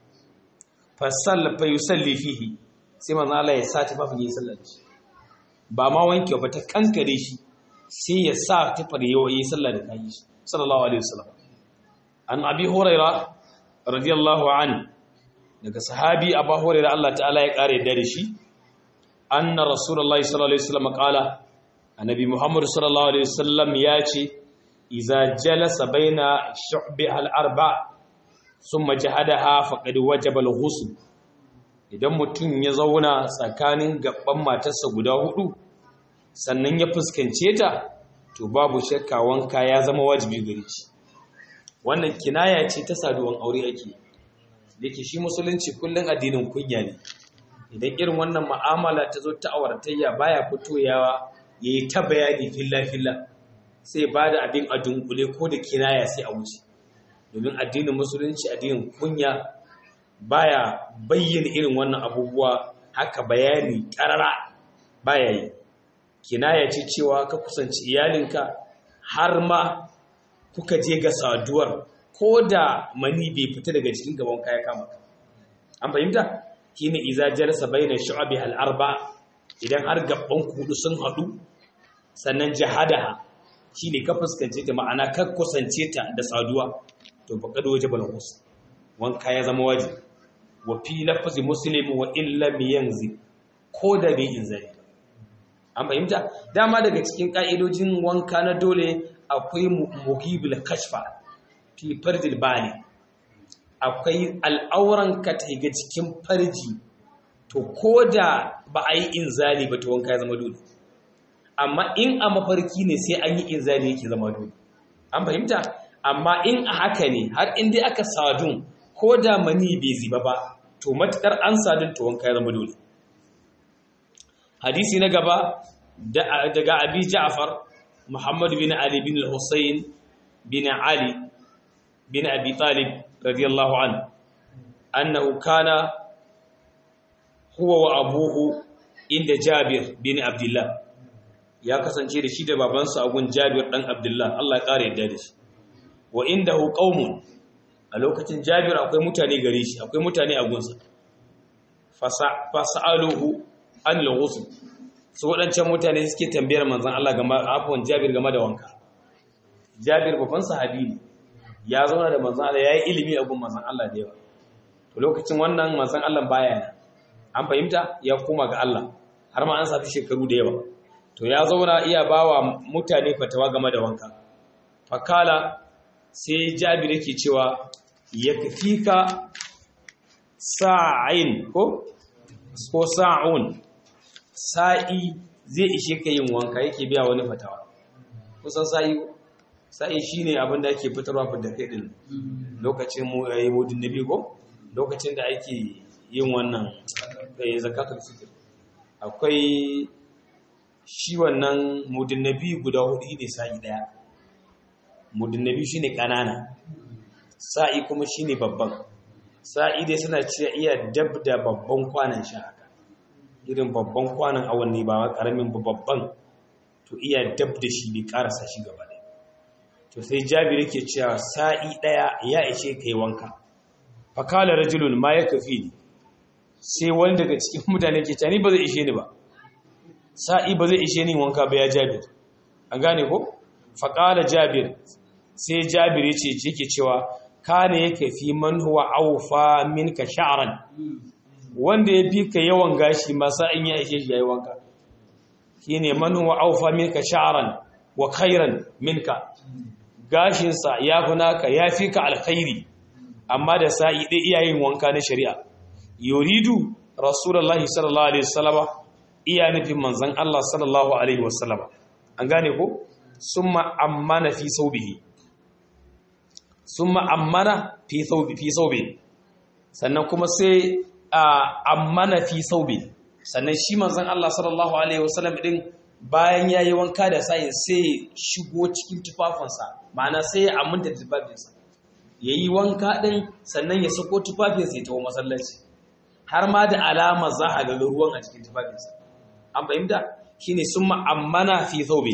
fasalla fa yusalli fihi sai manzo Allah ya sa ta babu yin sallar shi ba ma wanke ba ta kankare shi sai ya sa ta fare yi sallar da kai shi sallallahu alaihi wasallam an abi huraira radiyallahu anhu daga sahabi abu hurairah Allah ta'ala ya kare da shi anna rasulullahi sallallahu alaihi wasallam qala annabi muhammad sallallahu alaihi wasallam ya ce idza jalasa baina shu'bi al-arba thumma jahadaha faqad wajaba al-ghusl idan mutum ya zauna tsakanin gaban matarsa guda hudu sannan ya fuskance ta to babu shakka wanka ya zama wajibi gare shi wannan kinaya ce ta saduwan aure ake da ke shi musulunci kullum addinin kunya ne idan irin wannan ma'amala ta zo ta auratayya baya fitowa ya yi ta bayani filla-filla sai ba da abin a dunkule ko da kinaya sai a wuce domin addinin musulunci addinin kunya baya bayyana irin wannan abubuwa haka bayani karara baya yi kinaya ce cewa ka kusanci iyalinka har ma kuka je ga saduwar ko da mani bai fita daga cikin gaban kaya kama ka an fahimta shine iza jalasa baina shu'abi al arba idan har gaban kudu sun hadu sannan jahadaha shine ka fuskance ta ma'ana ka kusance ta da saduwa to faqad wajibal ghusl wanka ya zama wajibi wa fi lafzi muslim wa illa yanzi ko da bai inzari an fahimta dama daga cikin ka'idojin wanka na dole akwai muhibul kashfa fi farjil bali akwai al'auran ka ta ga cikin farji to ko da ba a yi inzali ba to wanka ya zama dole amma in a mafarki ne sai an yi inzali yake zama dole an fahimta amma in a haka ne har in dai aka sadun ko da mani bai ziba ba to matukar an sadun to wanka ya zama dole hadisi na gaba daga abi ja'far muhammad bin ali bin al-husayn bin ali bin abi talib radiyallahu anhu annahu kana huwa wa abuhu inda jabir bin abdullah ya kasance da shi da babansa a gun jabir dan abdullah Allah ya kare yadda da shi wa indahu qaumun a lokacin Jabir akwai mutane gare shi akwai mutane a gunsa fasa'aluhu an al-ghusl su waɗancan mutane suke tambayar manzon Allah game afwan Jabir game da wanka Jabir babban sahabi ne ya zauna da manzon Allah yayi ilimi a gun manzon Allah da yawa to lokacin wannan manzon Allah baya nan an fahimta ya koma ga Allah har ma an safi shekaru da yawa to ya zauna iya bawa mutane fatawa game da wanka fakala sai Jabir yake cewa yakfika sa'in ko ko sa'un sa'i zai ishe ka yin wanka yake biya wani fatawa kusan sa'i sa'i shine abin da ake fitarwa da kai din lokacin mu yayi mudin nabi ko lokacin da ake yin wannan eh zakatul fitr akwai shi wannan mudin nabi guda hudu ne sa'i daya mudin nabi shine kanana sa'i kuma shine babban sa'i dai suna cewa iya dab da babban kwanan sha haka irin babban kwanan awanni ba karamin babban to iya dab da shi bai karasa shi gaba ɗaya to sai jabir yake cewa sa'i ɗaya ya ishe kai wanka fakala rajulun ma ya kafi ni sai wani daga cikin mutane ke cani ba zai ishe ni ba sa'i ba zai ishe ni wanka ba ya jabir an gane ko fakala jabir sai jabir ya ce yake cewa kana yake fi man huwa awfa minka sha'ran wanda ya fi ka yawan gashi masa in ya ishe shi yayi wanka shine man huwa awfa minka sha'ran wa khairan minka gashin sa ya fi naka ya fi ka alkhairi amma da sa'i dai iyayen wanka na shari'a yuridu rasulullahi sallallahu alaihi wasallama iya nufin manzon Allah sallallahu alaihi wasallama an gane ko summa ammana fi saubihi sun ma'ammana fi saube sannan kuma sai ammana fi saube sannan shi manzan Allah sallallahu Alaihi wasallam ɗin bayan ya yi wanka da sayin sai shigo cikin tufafinsa ma'ana sai ya aminta da tufafinsa ya yi wanka ɗin sannan ya sako tufafinsa ya tawo masallaci har ma da alama za a ga ruwan a cikin tufafinsa an fahimta shi ne sun ma'ammana fi saube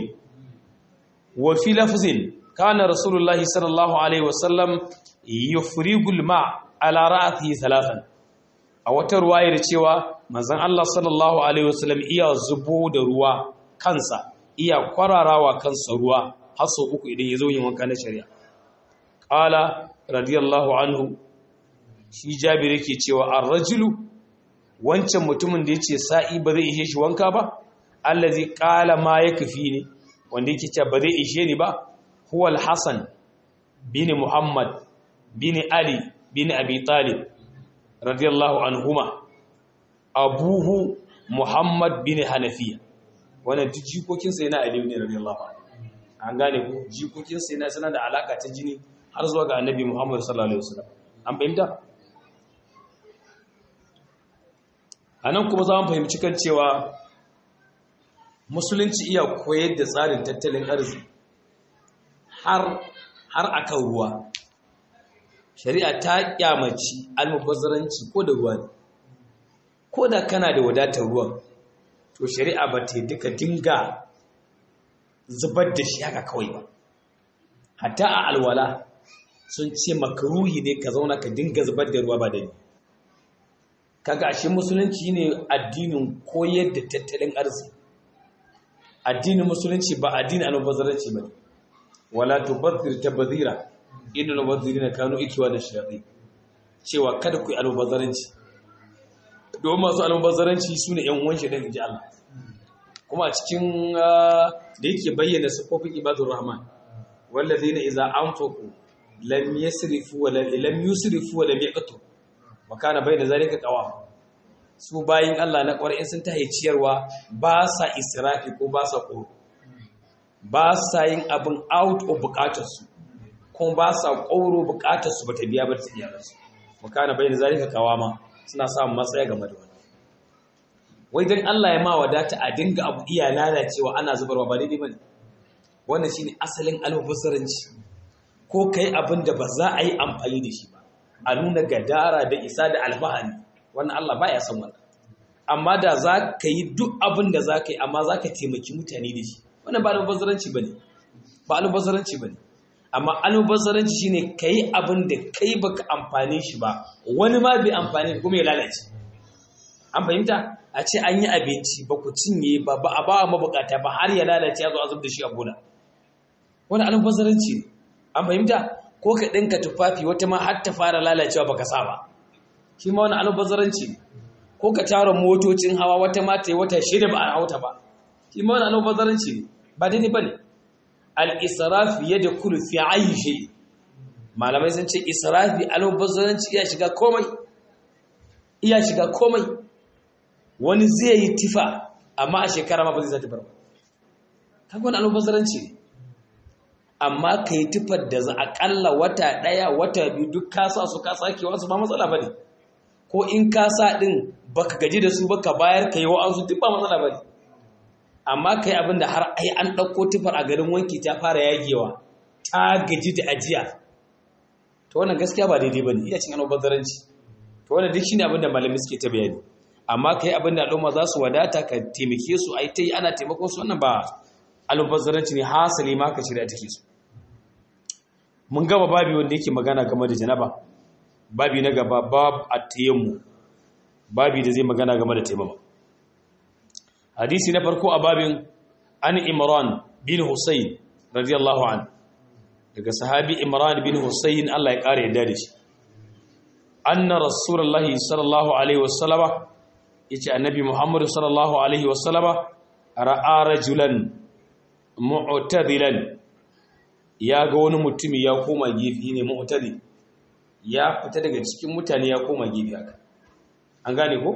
wa fi lafzin كان رسول الله صلى الله عليه وسلم يفرغ الماء على رأسه ثلاثا a wata ruwayar cewa manzon Allah sallallahu alaihi wasallam iya zubo da ruwa kansa iya kwararawa kansa ruwa har sau uku idan ya zo yin wanka na shari'a qala radiyallahu anhu shi Jabir yake cewa ar-rajulu wancan mutumin da yace sa'i ba zai ishe shi wanka ba allazi qala ma yakfi ne wanda yake cewa ba zai ishe ni ba هو الحسن بن محمد بن علي بن أبي طالب رضي الله عنهما أبوه محمد بن حنفية wannan duk jikokinsa yana aliyu ne radiyallahu anhu an gane ku jikokinsa yana suna da alaka ta jini har zuwa ga annabi Muhammad sallallahu alaihi wasallam an fahimta anan kuma za mu fahimci kan cewa musulunci iya koyar da tsarin tattalin arziki har har akan ruwa shari'a ta kyamaci almubazzaranci ko da ruwa ne ko da kana da wadatar ruwan to shari'a ba ta duka dinga zubar da shi haka kawai ba hatta a alwala sun ce makaruhi ne ka zauna ka dinga zubar da ruwa ba da ni kaga ashe musulunci ne addinin koyar da tattalin arziki addinin musulunci ba addinin almubazzaranci ba ne wala tubazzir tabzira innal mubazzirina kanu ikwana shayatin cewa kada ku yi almubazzaranci don masu almubazzaranci sune yan uwan shi dan inji Allah kuma a cikin da yake bayyana sifofin ibadur rahman wallazina idza anfaqu lam yasrifu wa lam yusrifu wa lam yaqtu wa kana bayna zalika qawam su bayin Allah na ƙwarai sun tahi ciyarwa ba sa israfi ko ba sa ƙoro ba sa yin abin out of bukatarsu kuma ba sa ƙoro bukatarsu ba ta biya ba ta iyalarsu makana bayan zalika kawama suna samun matsaya game da wani wai don Allah ya ma wadata a dinga abu iya lalacewa ana zubarwa ba daidai bane wannan shine asalin almubazzaranci ko kai abin da ba za a yi amfani da shi ba a nuna gadara da isa da alfahari wannan Allah baya son wannan amma da za ka yi duk abin da za ka yi amma za ka taimaki mutane da shi wannan ba almubazzaranci ba ne ba almubazzaranci ba ne amma almubazzaranci shine kai abin da kai baka amfane shi ba wani ma bai amfani kuma ya lalace an fahimta a ce an yi abinci ba ku cinye ba ba a ba mabukata ba har ya lalace ya zo a zub da shi a bola wani almubazzaranci ne an fahimta ko ka ɗinka tufafi wata ma har ta fara lalacewa baka sa ba shi ma wani almubazzaranci ne ko ka tara motocin hawa wata ma ta yi wata shida ba a hauta ba shi ma wani almubazzaranci ne ba daidai ba ne al-israfi yadda kulu fi ayi shi malamai sun ce israfi almubazzaranci iya shiga komai iya shiga komai wani zai yi tifa amma a shekara ma ba zai sa tifar ba kaga wani almubazzaranci ne amma ka yi tifar da za a ƙalla wata ɗaya wata biyu duk kasa su ka sake wasu ba matsala ba ne ko in kasa ɗin baka gaji da su baka bayar ka yi wa'ansu duk ba matsala ba ne amma ka yi abin da har ai an ɗauko tifar a garin wanki ta fara yagewa ta gaji da ajiya to wannan gaskiya ba daidai ba ne iya cin almubazzaranci to wannan duk shine abin da malami suke ta bayani amma ka yi abin da al'umma za su wadata ka taimake su ai ta yi ana taimakon su wannan ba almubazzaranci ne hasali ma ka shirya take su mun gaba babi wanda yake magana game da janaba babi na gaba bab at-tayammu babi da zai magana game da taimama hadisi na farko a babin an imran bin husayn radiyallahu an daga sahabi imran bin husayn Allah ya kare yadda da shi anna rasulullahi sallallahu alaihi wasallama yace annabi muhammad sallallahu alaihi wasallama ra'a rajulan mu'tadilan ya ga wani mutumi ya koma gefe ne mu'tadi ya fita daga cikin mutane ya koma gefe haka an gane ko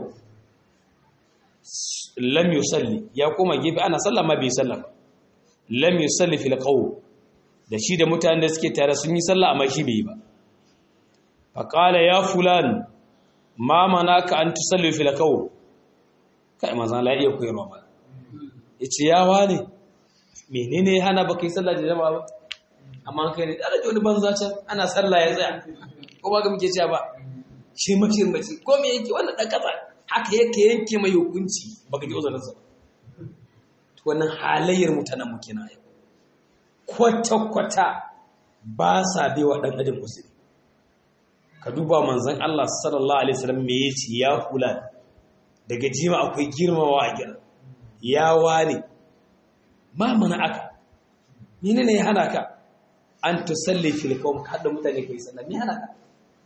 lam yusalli ya koma gefe ana sallah ma bai sallah lam yusalli fil qaw da shi da mutanen da suke tare sun yi sallah amma shi bai yi ba fa qala ya fulan ma manaka an tusalli fil qaw kai manzon la iya koyarwa ba yace ya wane menene hana baka yi sallah da jama'a ba amma kai ne da wani banza can ana sallah ya tsaya ko ba ga muke cewa ba shi mace mace ko me yake wannan dan kasa haka yake yanke mai hukunci baka ji uzurin sa to wannan halayyar mutanen mu kenan yau kwata kwata ba sa bai wa dan adam musulmi ka duba manzon Allah sallallahu alaihi wasallam me yace ya kula daga jima akwai girmawa a gidan ya wane ma mana aka menene ya hana ka an tusalli fil qawm kada mutane kai sallah me hana ka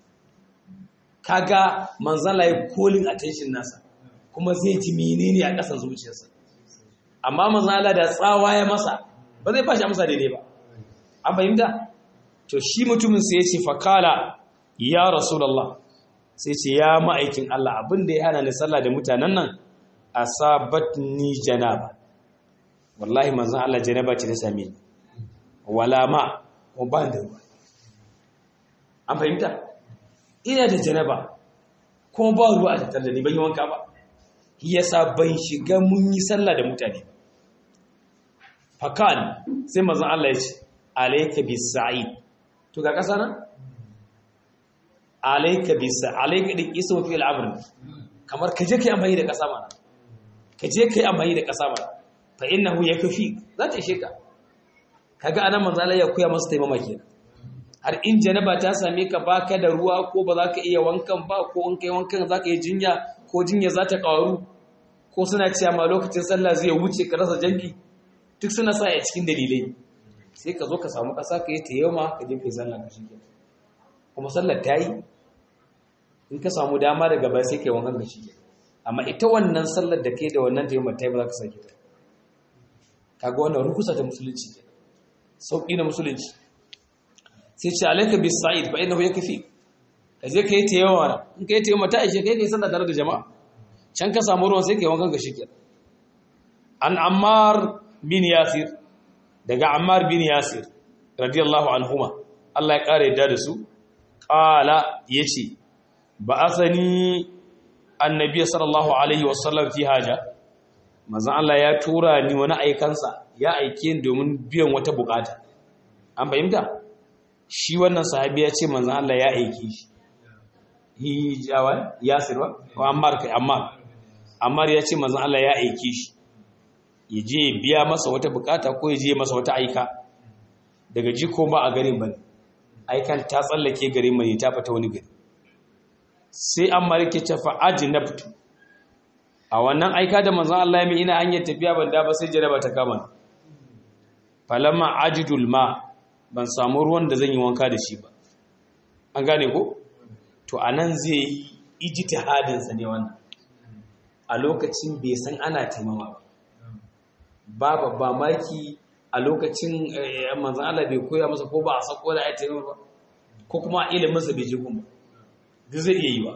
kaga manzon Allah ya calling attention nasa kuma zai ji menene a kasan zuciyarsa amma manzon Allah da tsawa ya masa ba zai fashi amsa daidai ba an fahimta to shi mutumin sai ya ce fakala ya rasulullah sai ce ya ma'aikin Allah abin da ya hana ni sallah da mutanen nan asabatni janaba wallahi manzon Allah janaba ce ta same ni wala ma ko ba da ruwa an fahimta ina da janaba kuma ba ruwa a tattar da ni ban yi wanka ba yasa ban shiga mun yi sallah da mutane fakan sai manzon Allah ya ce alayka bis sa'id to ga kasa nan alayka bis alayka din ismu fi al-amr kamar kaje kai amfani da kasa mana kaje kai amfani da kasa mana fa innahu yakfi za ta ishe ka kaga anan manzo Allah ya koya masa taimama kenan har in janaba ta same ka baka da ruwa ko ba za ka iya wankan ba ko in kai wankan za ka yi jinya ko jinya za ta karu ko suna cewa ma lokacin sallah zai wuce ka rasa jam'i duk suna sa a cikin dalilai sai ka zo ka samu kasa ka yi tayyama ka je kai sallah ka shi kuma sallar ta yi in ka samu dama daga baya sai kai wankan ka shi amma ita wannan sallar da kai da wannan tayyama ta yi ba za ka sake ta kaga wannan rukusa ta musulunci kenan sauƙi na musulunci sai ce alaika bis sa'id fa innahu yakfi kaje kai ta yawa in kai ta yawa ta ishe kai kai sallah tare da jama'a can ka samu ruwan sai kai wankan ga shike an ammar bin yasir daga ammar bin yasir radiyallahu anhuma Allah ya kare yadda da su qala yace ba'athani annabi sallallahu alaihi wasallam fi haja manzon Allah ya tura ni wani aikansa ya aike ni domin biyan wata bukata an fahimta shi wannan sahabi ya ce manzon Allah ya aike shi hi jawa yasir ba ko ammar kai ammar ammar ya ce manzon Allah ya aike shi ya je biya masa wata bukata ko ya je masa wata aika daga jiko ba a garin bane aikan ta tsallake garin mai ta fita wani gari sai an marike ta fa ajnabtu a wannan aika da manzon Allah ya mi ina hanyar tafiya ban da ba sai jaraba ta kama falamma ajidul ma ban samu ruwan da zan yi wanka da shi ba an gane ko to anan zai yi ijtihadin sa ne wannan a lokacin bai san ana taimama ba ba ba maki a lokacin manzon Allah bai koya masa ko ba a sako da ai taimama ba ko kuma ilimin sa bai je kuma duk zai iya yi ba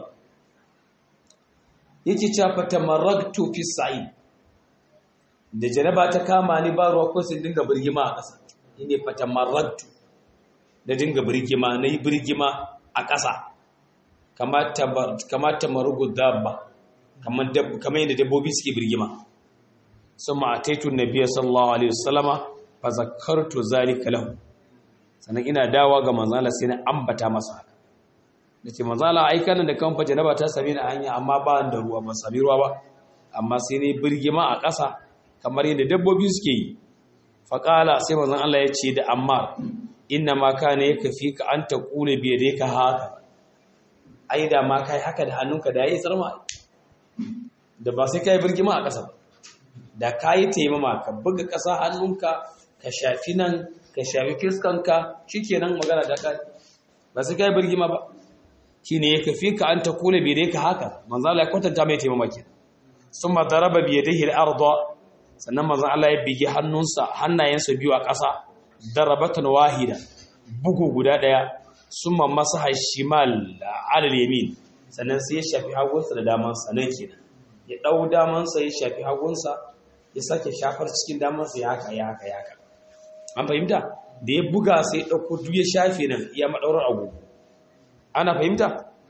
yake cewa fatamarragtu fi sa'id da janaba ta kama ni ba ruwa ko sai dinga birgima a ƙasa ne fatamarragtu da dinga birgima nayi birgima a ƙasa kamar kamar tamarugu dabba kamar kamar yadda dabbobi suke birgima summa ataitu nabiyyi sallallahu alaihi wasallama fa zakartu zalika lahu sannan ina dawa ga manzon Allah sai na ambata masa haka da ce mazala aika nan da kan fa janaba ta same ni a hanya amma ba da ruwa ba sami ruwa ba amma sai ne birgima a ƙasa kamar yadda dabbobi suke yi faƙala sai manzon Allah ya ce da amma inna ma kana yakfi ka an taqula bi yadayka haka ai da ma kai haka da hannunka da yayi tsarma da ba sai kai birgima a ƙasa da kai taimama ka buga ƙasa hannunka ka shafi nan ka shafi fiskanka shikenan magana da kai ba sai kai birgima ba shine ya kafi ka an ta kula bai dai ka haka manzo Allah ya kwatanta mai taimama ke summa daraba bi yadihi al-ardh sannan manzo Allah ya bigi hannunsa hannayensa biyu a ƙasa darabatan wahida bugu guda daya summa masaha shimal ala al-yamin sannan sai ya shafi hagunsa da damansa nan kenan ya dau damansa ya shafi hagunsa ya sake shafar cikin damansa ya haka ya haka ya haka an fahimta da ya buga sai ya dauko duk ya shafe nan ya madaurar agogo ana fahimta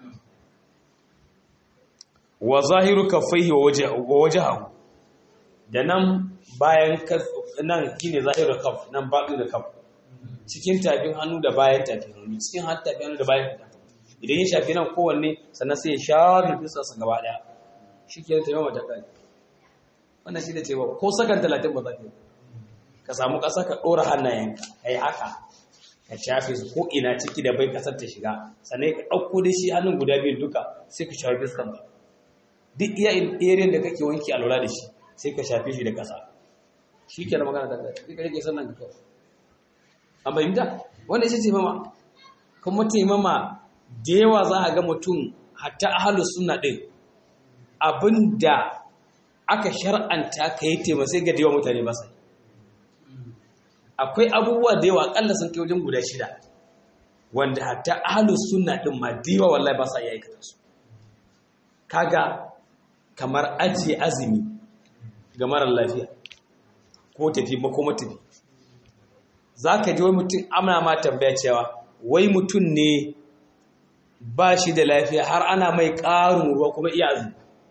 wa zahiru kaffaihi wa wajhahu da nan bayan nan shine zahiru kaff nan baɗi da kaff cikin tafin hannu da bayan tafin hannu cikin har tafin hannu da bayan tafin idan ya shafi nan kowanne sannan sai ya shafi fisarsa gaba ɗaya shi ke taimama mata kai wannan shi da cewa ko sakan talatin ba za ka yi ka samu ƙasa ka ɗora hannayenka ka yi haka ka shafe su ko ina ciki da bai kasar ta shiga sannan ka ɗauko da shi hannun guda biyu duka sai ka shafe fiskan ba duk iya irin da kake wanki a lura da shi sai ka shafe shi da ƙasa shi ke da magana da kai ka rike sannan ka kawai an bayyanta wanda ita ce mama kuma taimama da yawa za a ga mutum hatta ahalu suna ɗin abinda aka shar'anta ka yi taimaka sai ga da yawa mutane ba sai akwai abubuwa da yawa akalla sun kai wajen guda shida wanda hatta ahlus sunna din ma diwa wallahi ba sa iya aikata su kaga kamar ajiye azumi ga marar lafiya ko tafi ba ko matafi zaka ji wai mutum amana ma tambaya cewa wai mutum ne ba shi da lafiya har ana mai ƙarin ruwa kuma iya azumi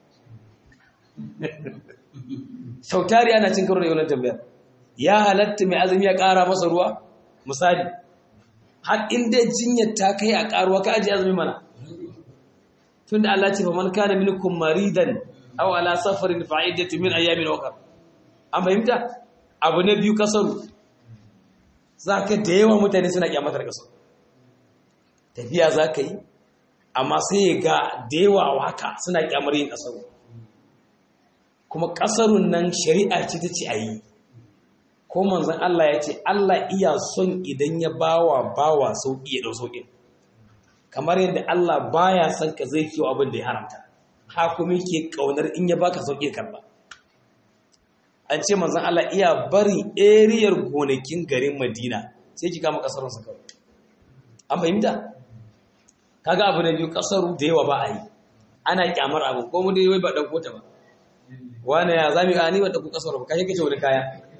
sautari ana cin karo da yawan tambayar ya halatta mai azumi ya ƙara masa ruwa misali har inda jinyar ta kai a ƙaruwa ka ajiye azumi mana tun da Allah ce fa man kana minkum maridan aw ala safarin fa iddatu min ayyamin ukhra an fahimta abu na biyu kasaru zaka da yawa mutane suna kyamatar kasaru tafiya zaka yi amma sai ga da yawa haka suna kyamar yin kasaru kuma kasarun nan shari'a ce ta ce a yi ko manzan Allah ya ce Allah iya son idan ya bawa bawa sauƙi ya ɗau sauƙin kamar yadda Allah baya son ka zai kiwo abin da ya haramta ha kuma yake ƙaunar in ya baka sauƙi karba an ce manzan Allah iya bari eriyar gonakin garin Madina sai ki kama kasarun sa kawai an fahimta kaga abu na biyu kasaru da yawa ba a yi ana kyamar abu ko mu dai wai ba ɗauko ta ba wani ya zami a ni ba ɗauko kasaru ba kashe kace wani kaya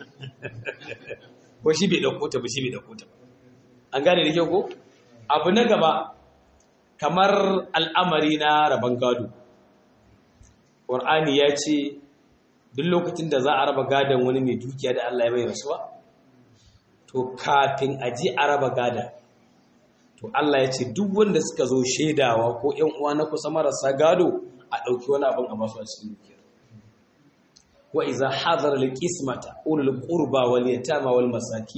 ko shi bai dauko ta ba shi bai dauko ta ba an gane da kyau ko abu na gaba kamar al'amari na rabon gado Qur'ani ya ce duk lokacin da za a raba gadon wani mai dukiya da Allah ya bai rasuwa to kafin a ji a raba gada to Allah ya ce duk wanda suka zo shaidawa ko ƴan uwa na kusa marasa gado a ɗauki wani abin a basu a cikin dukiya wa iza hadara alqismata ulul qurba wal yatama wal masakin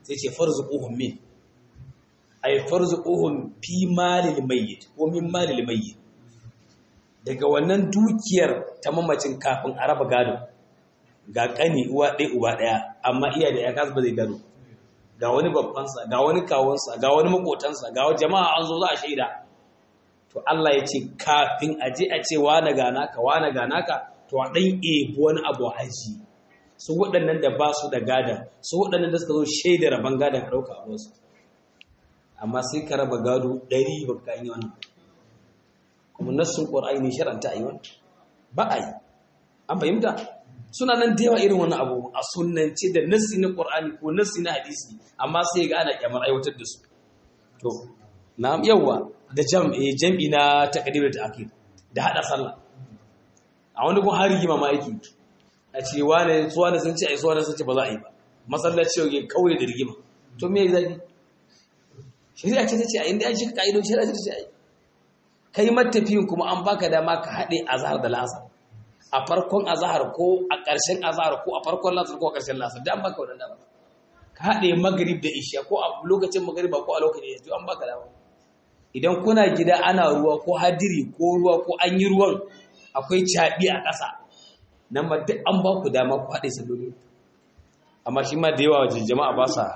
sai ce farzuquhum min ay farzuquhum fi malil mayyit ko min malil mayyit daga wannan dukiyar ta mamacin kafin a raba gado ga kani uwa ɗaya uba ɗaya amma iya da ya kasu ba zai gado ga wani babbansa ga wani kawunsa ga wani makotansa ga wani jama'a an zo za a shaida to Allah ya ce kafin a je a ce wane ga naka wane ga naka to a ɗan ebi wani abu a aji su waɗannan da ba su da gadan su waɗannan da suka zo shaida rabon gadan a ɗauka a wasu amma sai ka raba gado ɗari ba ka yi wannan kuma nassun ƙwar'ai ne sharanta a yi wani ba a yi an fahimta suna nan da yawa irin wani abu a sunance da nassi na ƙwar'ani ko nassi na hadisi amma sai ga ana kyamar aiwatar da su to na yawa da jam'i na takadir da akid da hada sallah a wani kun hari gima ma aiki a ce wane suwa da sun ce ai suwa da sun ce ba za a yi ba masallaci yau ke kauye da rigima to me zafi shari'a ce ta ce a inda an shiga ka'idon shari'a ce ta ce a yi kai matafiyin kuma an baka dama ka haɗe azhar da lasar a farkon azhar ko a ƙarshen azhar ko a farkon lasar ko a ƙarshen lasar da an baka wannan dama ka haɗe magrib da isha ko a lokacin magriba ko a lokacin isha an baka dama idan kuna gida ana ruwa ko hadiri ko ruwa ko an yi ruwan akwai caɓi a ƙasa nan ma duk an ba ku dama ku haɗe salloli amma shi ma da yawa wajen jama'a ba sa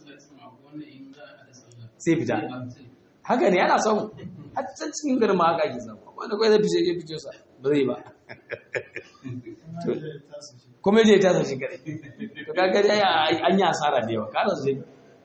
sai fita haka ne yana samu har can cikin garin ma haka ake samu wanda kawai zai fice ya fice sa ba zai ba kuma je ta sa shi kare to kaga dai an yi asara da yawa kada su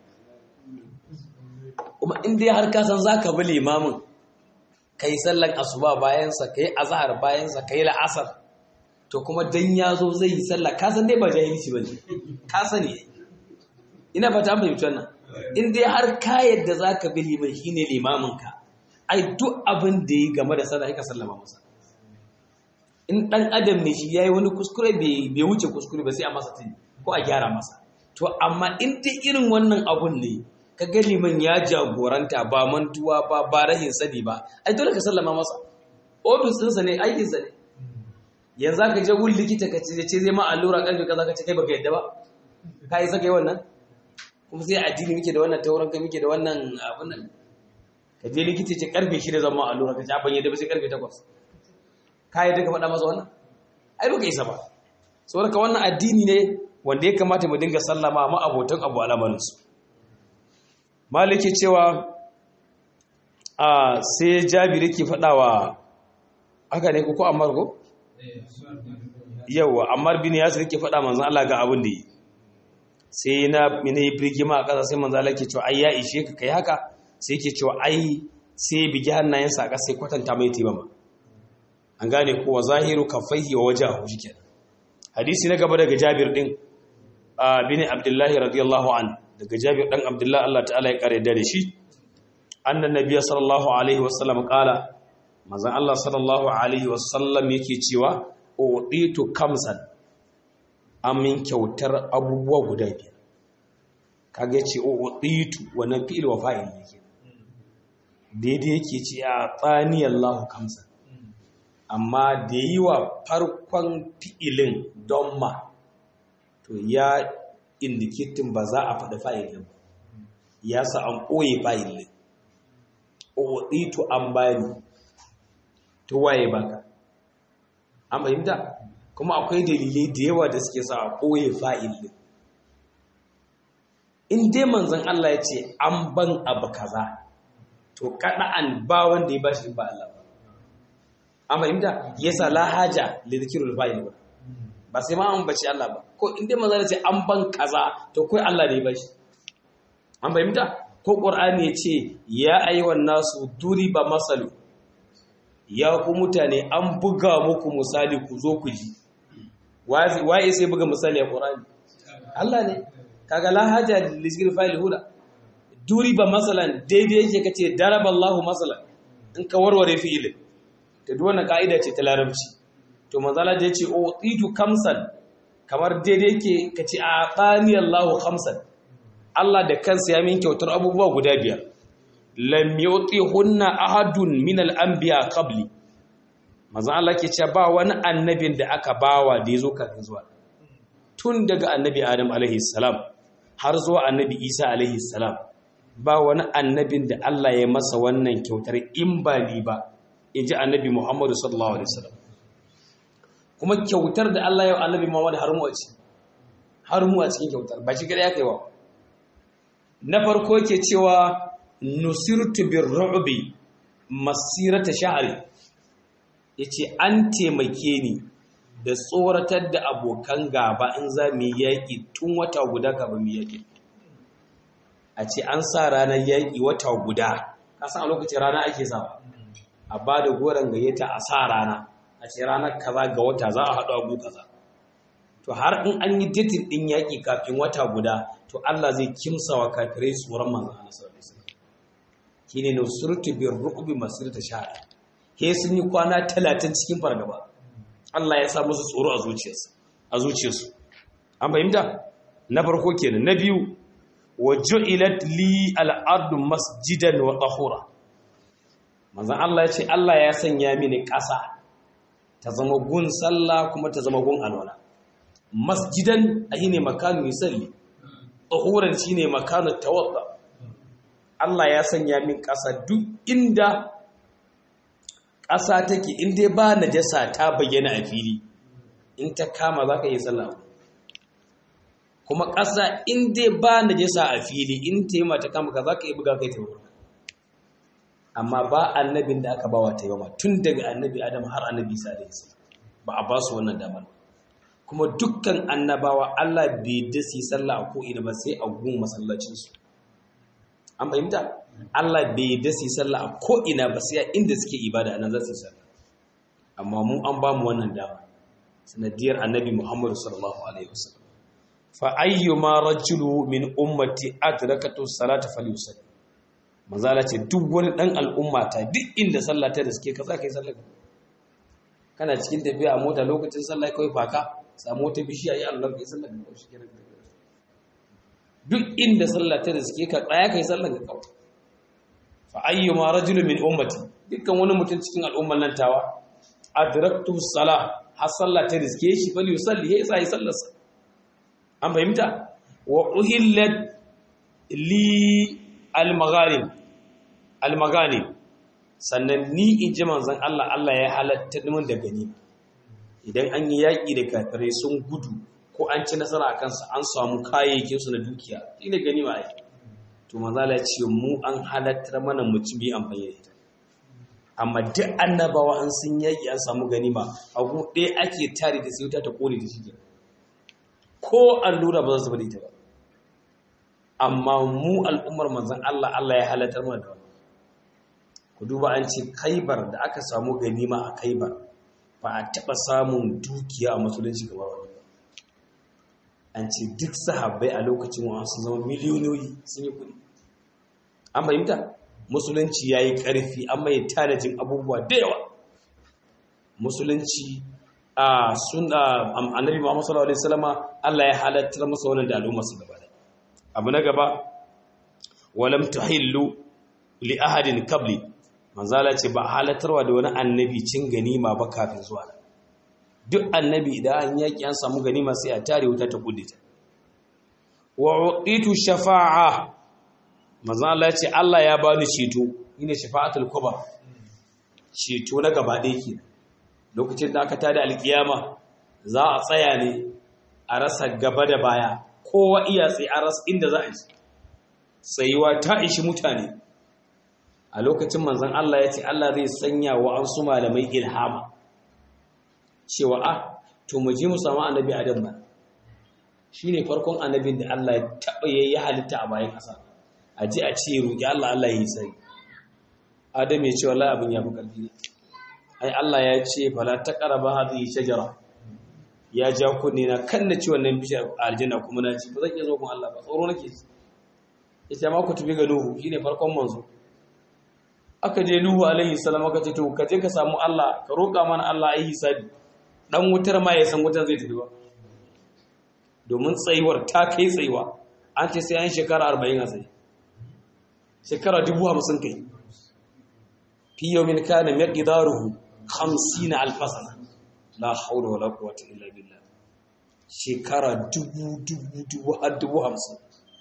kuma in dai har ka san zaka bi limamin kai sallan asuba bayan sa kai azhar bayan sa kai la'asar to kuma dan yazo zai yi sallah ka san dai ba jahilci bane ka sani ina fata an fahimci wannan in dai har ka yadda zaka bi liman shine limamin ka ai duk abin da yi game da sallah ka sallama masa in dan adam ne shi yayi wani kuskure bai wuce kuskure ba sai a masa tuni ko a gyara masa to amma in dai irin wannan abun ne ka ga liman ya jagoranta ba mantuwa ba ba rahin sani ba ai dole ka sallama masa ofis ɗinsa ne aikinsa ne yanzu ka je wun likita ka ce ce zai ma allura karfe kaza ka ce kai baka yadda ba ka yi saka yi wannan kuma sai addini muke da wannan tauran kai muke da wannan abun nan ka je likita ce karfe shida zan ma allura ka ce ban yadda ba sai karfe takwas ka yadda ka faɗa masa wannan ai baka isa ba saboda ka wannan addini ne wanda ya kamata mu dinga sallama ma abotan abu alamaninsu maliki cewa a sai jabiri ke faɗawa haka ne ko ammar ko yawa ammar bin yasir ke faɗa manzon Allah ga abin da yi sai na mene birgima a ƙasa sai manzon Allah ke cewa ai ya ishe ka kai haka sai ke cewa ai sai bigi hannayensa a ƙasa sai kwatanta mai tibama an gane ko wa zahiru kaffaihi wa wajahu shikenan hadisi na gaba daga Jabir din bin Abdullahi radiyallahu an daga Jabir dan Abdullah Allah ta'ala ya kare da shi annan nabiyyi sallallahu alaihi wasallam kala manzon Allah sallallahu alaihi wasallam yake cewa uditu kamsan amin kyautar abubuwa guda biyar kage ce uditu wannan fi'il wa fa'il yake daidai yake ce a tsani Allahu kamsan amma da yi wa farkon fi'ilin don ma to ya indikitin ba za a faɗi fa'ilin ba ya sa an ɓoye fa'ilin to an bani to waye baka an fahimta kuma akwai dalilai da yawa da suke sa a ɓoye fa'ilin in dai manzan Allah ya ce an ban abu kaza to kaɗa'an ba wanda ya bashi ba Allah ba an fahimta yasa la haja li dhikrul fa'il ba ba sai ma an bace Allah ba ko inda manzo ce an ban kaza to kai Allah ne ba shi an fahimta ko Qur'ani ya ce ya ayyuhan nasu duriba masalu ya ku mutane an buga muku misali ku zo ku ji waye sai buga misali a Qur'ani Allah ne kaga la haja li dhikrul fa'il huda duriba masalan daidai yake kace daraballahu masalan in ka warware fi'ilin ta duk wannan ka'ida ce ta larabci to manzala da yace o tsidu kamsan kamar daidai yake kace a tsani Allahu khamsan Allah da kansa ya min kyautar abubuwa guda biyar lam hunna ahadun min al-anbiya qabli manzo Allah ke cewa ba wani annabin da aka bawa da yazo kafin zuwa tun daga annabi Adam alaihi salam har zuwa annabi isa alaihi salam ba wani annabin da Allah ya masa wannan kyautar in ba ni ba in ji annabi muhammadu sallallahu alaihi wasallam kuma kyautar da Allah ya yi annabi muhammadu har mu a ci har mu a cikin kyautar ba shi kada ya kai wa na farko ke cewa nusirtu bir ru'bi masirata sha'ri yace an taimake ni da tsoratar da abokan gaba in za mu yi yaƙi tun wata guda kafin mu yaƙi a ce an sa ranar yaƙi wata guda kasan a lokacin rana ake sawa a ba da goron gayyata a sa rana a ce ranar kaza ga wata za a haɗu abu kaza to har in an yi datin ɗin yaƙi kafin wata guda to Allah zai kimsa wa kafirai tsoron manzan Allah sallallahu alaihi wasallam shine nusurtu bir ru'bi masirata sha'a ke sun yi kwana talatin cikin fargaba Allah ya sa musu tsoro a zuciyarsu a zuciyarsu an fahimta na farko kenan na biyu wa ju'ilat li al-ardu masjidan wa tahura manzon Allah ya ce Allah ya sanya mini ƙasa ta zama gun sallah kuma ta zama gun alwala masjidan ne makanu yusalli tahuran shine makanu tawadda Allah ya sanya min ƙasa duk inda ƙasa take in dai ba najasa ta bayyana a fili in ta kama za ka yi sallah kuma ƙasa in dai ba najasa a fili in ta yi mata kama ka za ka yi buga kai ta wurin amma ba annabin da aka ba wa taimama tun daga annabi adam har annabi isa da isa ba a ba su wannan damar kuma dukkan annabawa Allah bai dasi sallah a ko'ina ba sai a gun masallacinsu an fahimta Allah bai dasi sallah a ko'ina ba sai a inda suke ibada nan za su sallah amma mu an ba mu wannan dama sanadiyar annabi Muhammadu sallallahu alaihi wasallam fa ayyuma rajulu min ummati adrakatu salata falyusalli manzala ce duk wani dan al'umma ta duk inda sallah ta da suke ka kai sallah kana cikin tafiya a mota lokacin sallah kai faka samu wata bishiya yi Allah kai sallah ka kaushi kenan duk inda sallah ta da suke ka tsaya kai sallah ka kawai fa ayyuma rajulun min ummati dukkan wani mutum cikin al'umman nan tawa adraktu salah har sallah ta riske shi fal yusalli ya sai sallarsa an fahimta wa uhillat li al-maghanim al-maghanim sannan ni in ji manzon Allah Allah ya halatta min da gani idan an yi yaƙi da kafirai sun gudu ko an ci nasara a kansa an samu kayayyakin su na dukiya ina gani ma ai to manzo Allah ya ce mu an halatta mana mu ci bi amfani da ita amma duk annabawa an sun yaƙi an samu ganima a gu ɗaya ake tare da sai wuta ta kone da shi ko allura ba za su bada ita ba amma mu al'ummar manzan Allah Allah ya halatar mana da wannan ku duba an ce kaibar da aka samu ganima a kaibar ba a taɓa samun dukiya a musulunci gaba wani an ce duk sahabbai a lokacin wa sun zama miliyoniyoyi sun yi kuɗi an fahimta musulunci ya yi ƙarfi an mai tanajin abubuwa da yawa musulunci a sun annabi muhammadu sallallahu alaihi wasallama Allah ya halattar masa wannan da al'umma su gaba abu na gaba walam tuhillu li ahadin qabli manzala ce ba halattarwa da wani annabi cin ganima ba kafin zuwa duk annabi idan an yaki an samu ganima sai a tare wuta ta kudita wa uqitu shafa'a manzala ce Allah ya bani ceto ine shafa'atul kubra ceto na gaba ɗaya ke lokacin da aka tada alkiyama za a tsaya ne a rasa gaba da baya kowa iya tsaye a rasa inda za a ji tsayuwa ta ishi mutane a lokacin manzan Allah ya ce Allah zai sanya wa an su malamai ilhama cewa a to mu je mu samu annabi adam ba shine farkon annabin da Allah ya taba yayi halitta a bayan ƙasa a ji a ce roki Allah Allah yi sai adam ya ce wallahi abin ya fi ƙarfi ne ai Allah ya ce fala taqraba hadhihi shajara ya ja kunne na kan na ci wannan bishiyar aljanna kuma na ci ba zan iya zo kun Allah ba tsoro nake ci ita ma ku tafi ga Nuhu shine farkon manzo aka je Nuhu alaihi salam aka ce to ka je ka samu Allah ka roƙa mana Allah ayi hisabi dan wutar ma ya san wutar zai tafi ba domin tsayuwar ta kai tsayuwa an ce sai an shekara 40 a tsaye shekara 50 kai fi yawmin kana miqdaruhu 50 alf sana la haula wala quwwata illa billah shekara dubu dubu dubu har dubu hamsin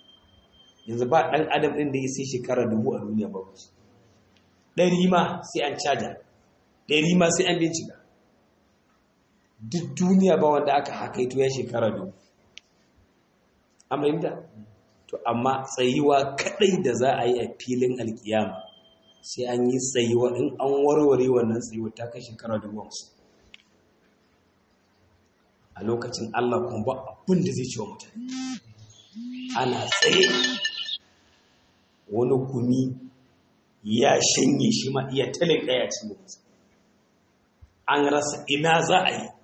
yanzu ba ɗan adam ɗin da ya sai shekara dubu a duniya ba ɗari ma sai an caja ɗari ma sai an bincika duk duniya ba wanda aka hakaito ya shekara dubu an fahimta to amma tsayuwa kaɗai da za a yi a filin alkiyama sai an yi tsayuwa in an warware wannan tsayuwa ta kai shekara dubu hamsin a lokacin Allah kuma ba abin da zai ci wa mutane ana tsaye wani gumi ya shanye shi ma iya talin ɗaya ci mutu an rasa ina za a yi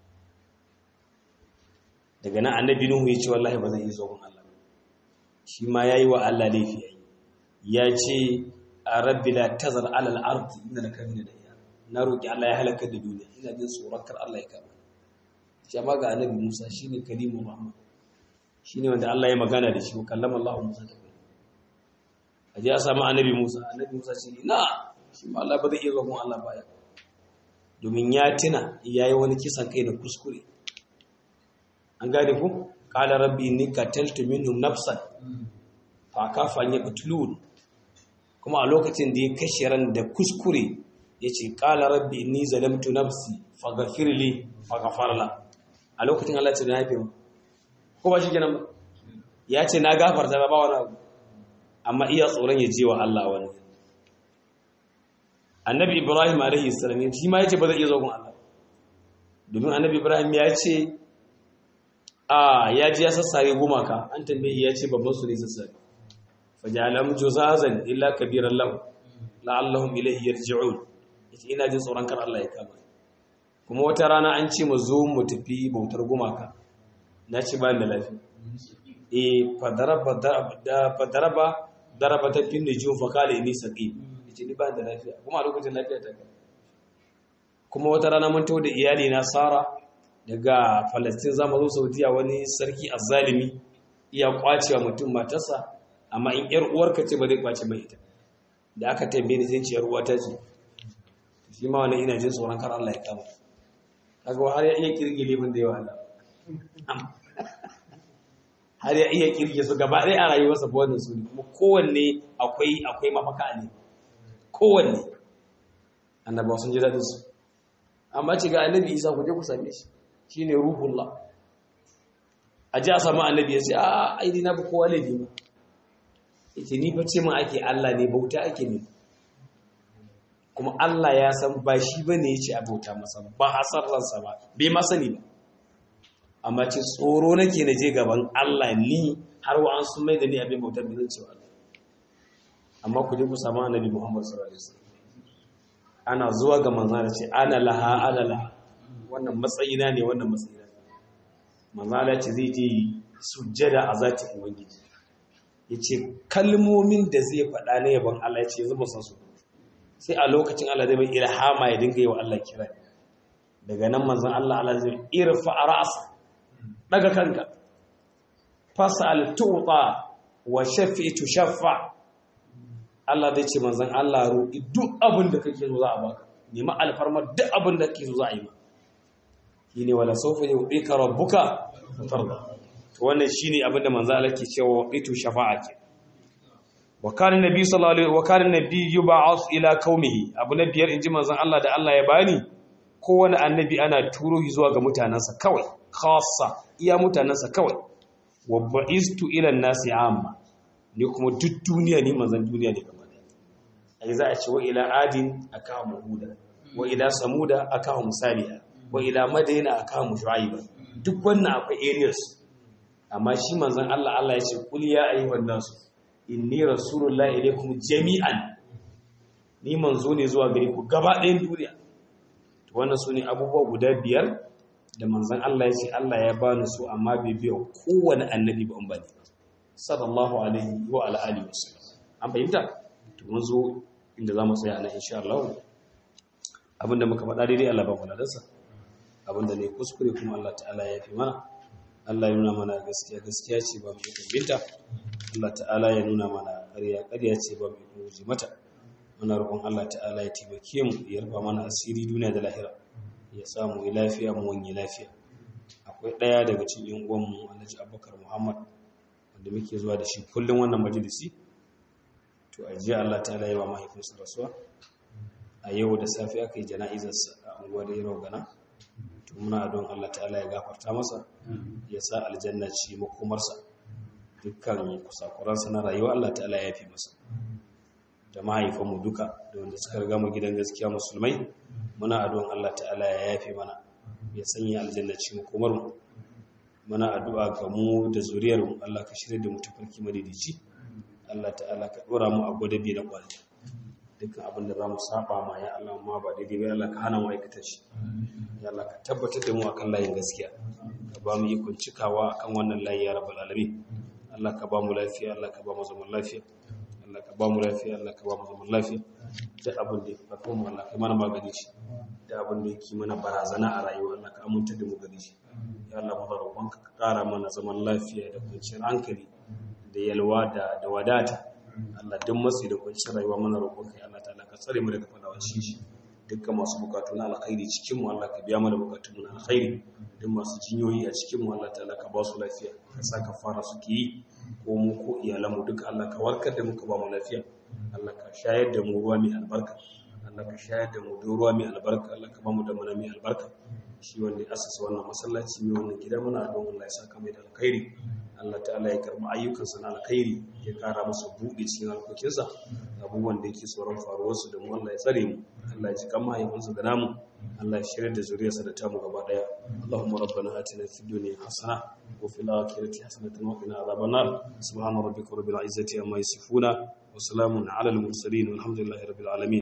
daga nan annabi nuhu ya ce wallahi ba zai yi zogon Allah shi ma ya yi wa Allah laifi yayi ya ce a rabbi la tazar alal ardi inna laka min da na roki Allah ya halaka da duniya ina jin tsoron kar Allah ya kama shi amma ga annabi Musa shine kalimu Muhammad shine wanda Allah ya magana da shi wa kallama Allah Musa ta kai aje a samu annabi Musa annabi Musa ce na shi ma Allah ba zai iya zuwa Allah baya domin ya tuna yayi wani kisan kai da kuskure an gane ku qala rabbi inni qataltu minhum nafsan fa kafa an yaqtulun kuma a lokacin da ya kashe ran da kuskure yace qala rabbi inni zalamtu nafsi faghfir li faghfar la a lokacin Allah ya ce na yafe mu ko ba shi kenan ba ya ce na gafarta ba wani abu amma iya tsoron ya je wa Allah wani annabi ibrahim alaihi salam shi ma yace ba zai iya zo gun Allah domin annabi ibrahim ya ce a ya ji ya sassare gumaka an tambaye ya ce babban su ne sassare fajalam juzazan illa kabiran lahu la'allahum ilayhi yarji'un yace ina jin tsoron kar Allah ya kama kuma wata rana an ce mu zo mu tafi bautar gumaka na ci ba da lafiya e fadaraba da fadaraba daraba ta fin nujum fa kala inni saqim yace ni ba da lafiya kuma a lokacin lafiya ta kuma wata rana mun tawo da iyali na Sara daga Palestine zamu zo Saudiya wani sarki azzalimi iya kwacewa mutum matarsa amma in yar uwarka ce ba zai kwace mai ita da aka tambaye ni sai ce yar uwata ce shi ma wannan ina jin tsoron kar Allah ya kama kaga har ya iya kirgile mun da yawa Allah har ya iya kirge su gaba ɗaya a rayuwarsa ba wannan su ne kuma kowanne akwai akwai mafaka ne kowanne annabawa sun ji daɗin su amma ce ga annabi isa ku je ku same shi shine ruhullah a ji a samu annabi ya ce a aidi na bi kowa laifi ba yace ni fa ce mun ake Allah ne bauta ake ne kuma Allah ya san ba shi bane yace a bauta masa ba hasarransa ba bai ma sani ba amma ce tsoro nake na je gaban Allah ni har wa an sun mai da ni abin bautar da zan cewa Allah amma ku je ku samu annabi Muhammad sallallahu alaihi wasallam ana zuwa ga manzon ce ana laha ana laha wannan matsayina ne wannan matsayina manzon Allah ce zai je sujjada a zati ubangiji yace kalmomin da zai faɗa na yaban Allah yace yanzu ba san su sai a lokacin Allah zai mai ilhama ya dinga yi wa Allah kira daga nan manzon Allah Allah zai irfa ra'sa daga kanka fasal tuta wa shafi'tu shaffa Allah zai ce manzon Allah roƙi duk abin da kake so za a baka nemi alfarma duk abin da kake so za a yi ma shine wala sawfa yu'tika rabbuka fatarda to wannan shine abin da manzon Allah ke cewa itu shafa'a ke wa kana nabi sallallahu alaihi wa kana nabi yub'ath ila qaumihi abu na biyar inji manzon Allah da Allah ya bani kowane annabi ana turo shi zuwa ga mutanansa kawai khassa iya mutanensa kawai wa ba'istu ila nasi amma ni kuma duk duniya ne manzon duniya ne gaba da ai za a ce wa ila adin akahu muhuda wa ila samuda akahu musaliha wa ila madina akahu shuaiba duk wannan akwai areas amma shi manzon Allah Allah ya ce kul ya ayyuhan nasu inni rasulullahi ilaykum jami'an ni manzo ne zuwa gare ku gaba ɗayan duniya to wannan sune abubuwa guda biyar da manzan Allah ya ce Allah ya bani su amma bai biya kowane annabi ba an bani sallallahu alaihi wa ala alihi wasallam an fahimta to mun zo inda zamu tsaya nan insha Allah abinda muka faɗa daidai Allah ba mu ladarsa abinda ne kuskure kuma Allah ta'ala ya fi mana Allah ya nuna mana gaskiya gaskiya ce ba mu yi binta Allah ta'ala ya nuna mana ƙarya ƙarya ce ba mu yi mata muna roƙon Allah ta'ala ya taimake mu ya rufa mana asiri duniya da lahira ya samu yi lafiya mu wani lafiya akwai ɗaya daga cikin yan uwanmu alhaji abubakar muhammad wanda muke zuwa da shi kullum wannan majalisi to a jiya Allah ta yi wa mahaifinsa rasuwa a yau da safe aka yi jana'izarsa a unguwar yaro gana to muna don Allah ta'ala ya gafarta masa ya sa aljanna ci makomarsa dukkan kusakuransa na rayuwa Allah ta'ala ya fi masa da mahaifanmu duka da wanda suka riga mu gidan gaskiya musulmai muna addu'an Allah ta'ala ya yafe mana ya sanya aljanna ci makomar mu muna addu'a ga mu da zuriyar mu Allah ka shirye da mu tafarki madidici Allah ta'ala ka dora mu a gwadabi na kwalli dukkan abin da za mu saba ma ya Allah ma ba daidai ba Allah ka hana mu aikata shi ya Allah ka tabbatar da mu akan layin gaskiya ka ba mu ikon cikawa akan wannan layi ya rabbal alamin Allah ka ba mu lafiya Allah ka ba mu zaman lafiya Allah ka ba mu lafiya Allah ka ba mu zaman lafiya da abin da ya fi mu Allah ka mana magani shi da abin da yake mana barazana a rayuwa Allah ka aminta da mu gani shi ya Allah mu roƙonka ka ƙara mana zaman lafiya da kwanciyar hankali da yalwa da da wadata Allah duk matsi da kwanciyar rayuwa mana roƙonka ya Allah ta'ala ka tsare mu daga fadawa shi dukkan masu bukatu na alkhairi cikin mu Allah ka biya mana bukatun mu na alkhairi duk masu jinyoyi a cikin mu Allah ta'ala ka ba su lafiya ka sa ka fara suke yi ko mu ko iyalan mu duka Allah ka warkar da mu ka ba mu lafiya Allah ka shayar da mu ruwa mai albarka Allah ka shayar da mu da ruwa mai albarka Allah ka ba mu da mana mai albarka shi wanda ya asasa wannan masallaci mai wannan gida muna don Allah ya saka mai da alkhairi Allah ta'ala ya karɓi ayyukansa na alkhairi ya ƙara masa buɗe cikin harkokinsa abubuwan da yake tsoron faruwarsu da mu Allah ya tsare mu Allah ya ji kan mahaifinsa da namu Allah ya shirya da zuriyarsa da tamu gaba daya Allahumma rabbana atina fid dunya hasana wa fil akhirati hasanatan wa qina adhaban nar subhana rabbika rabbil izzati amma yasifuna wa salamun ala al mursalin walhamdulillahi rabbil alamin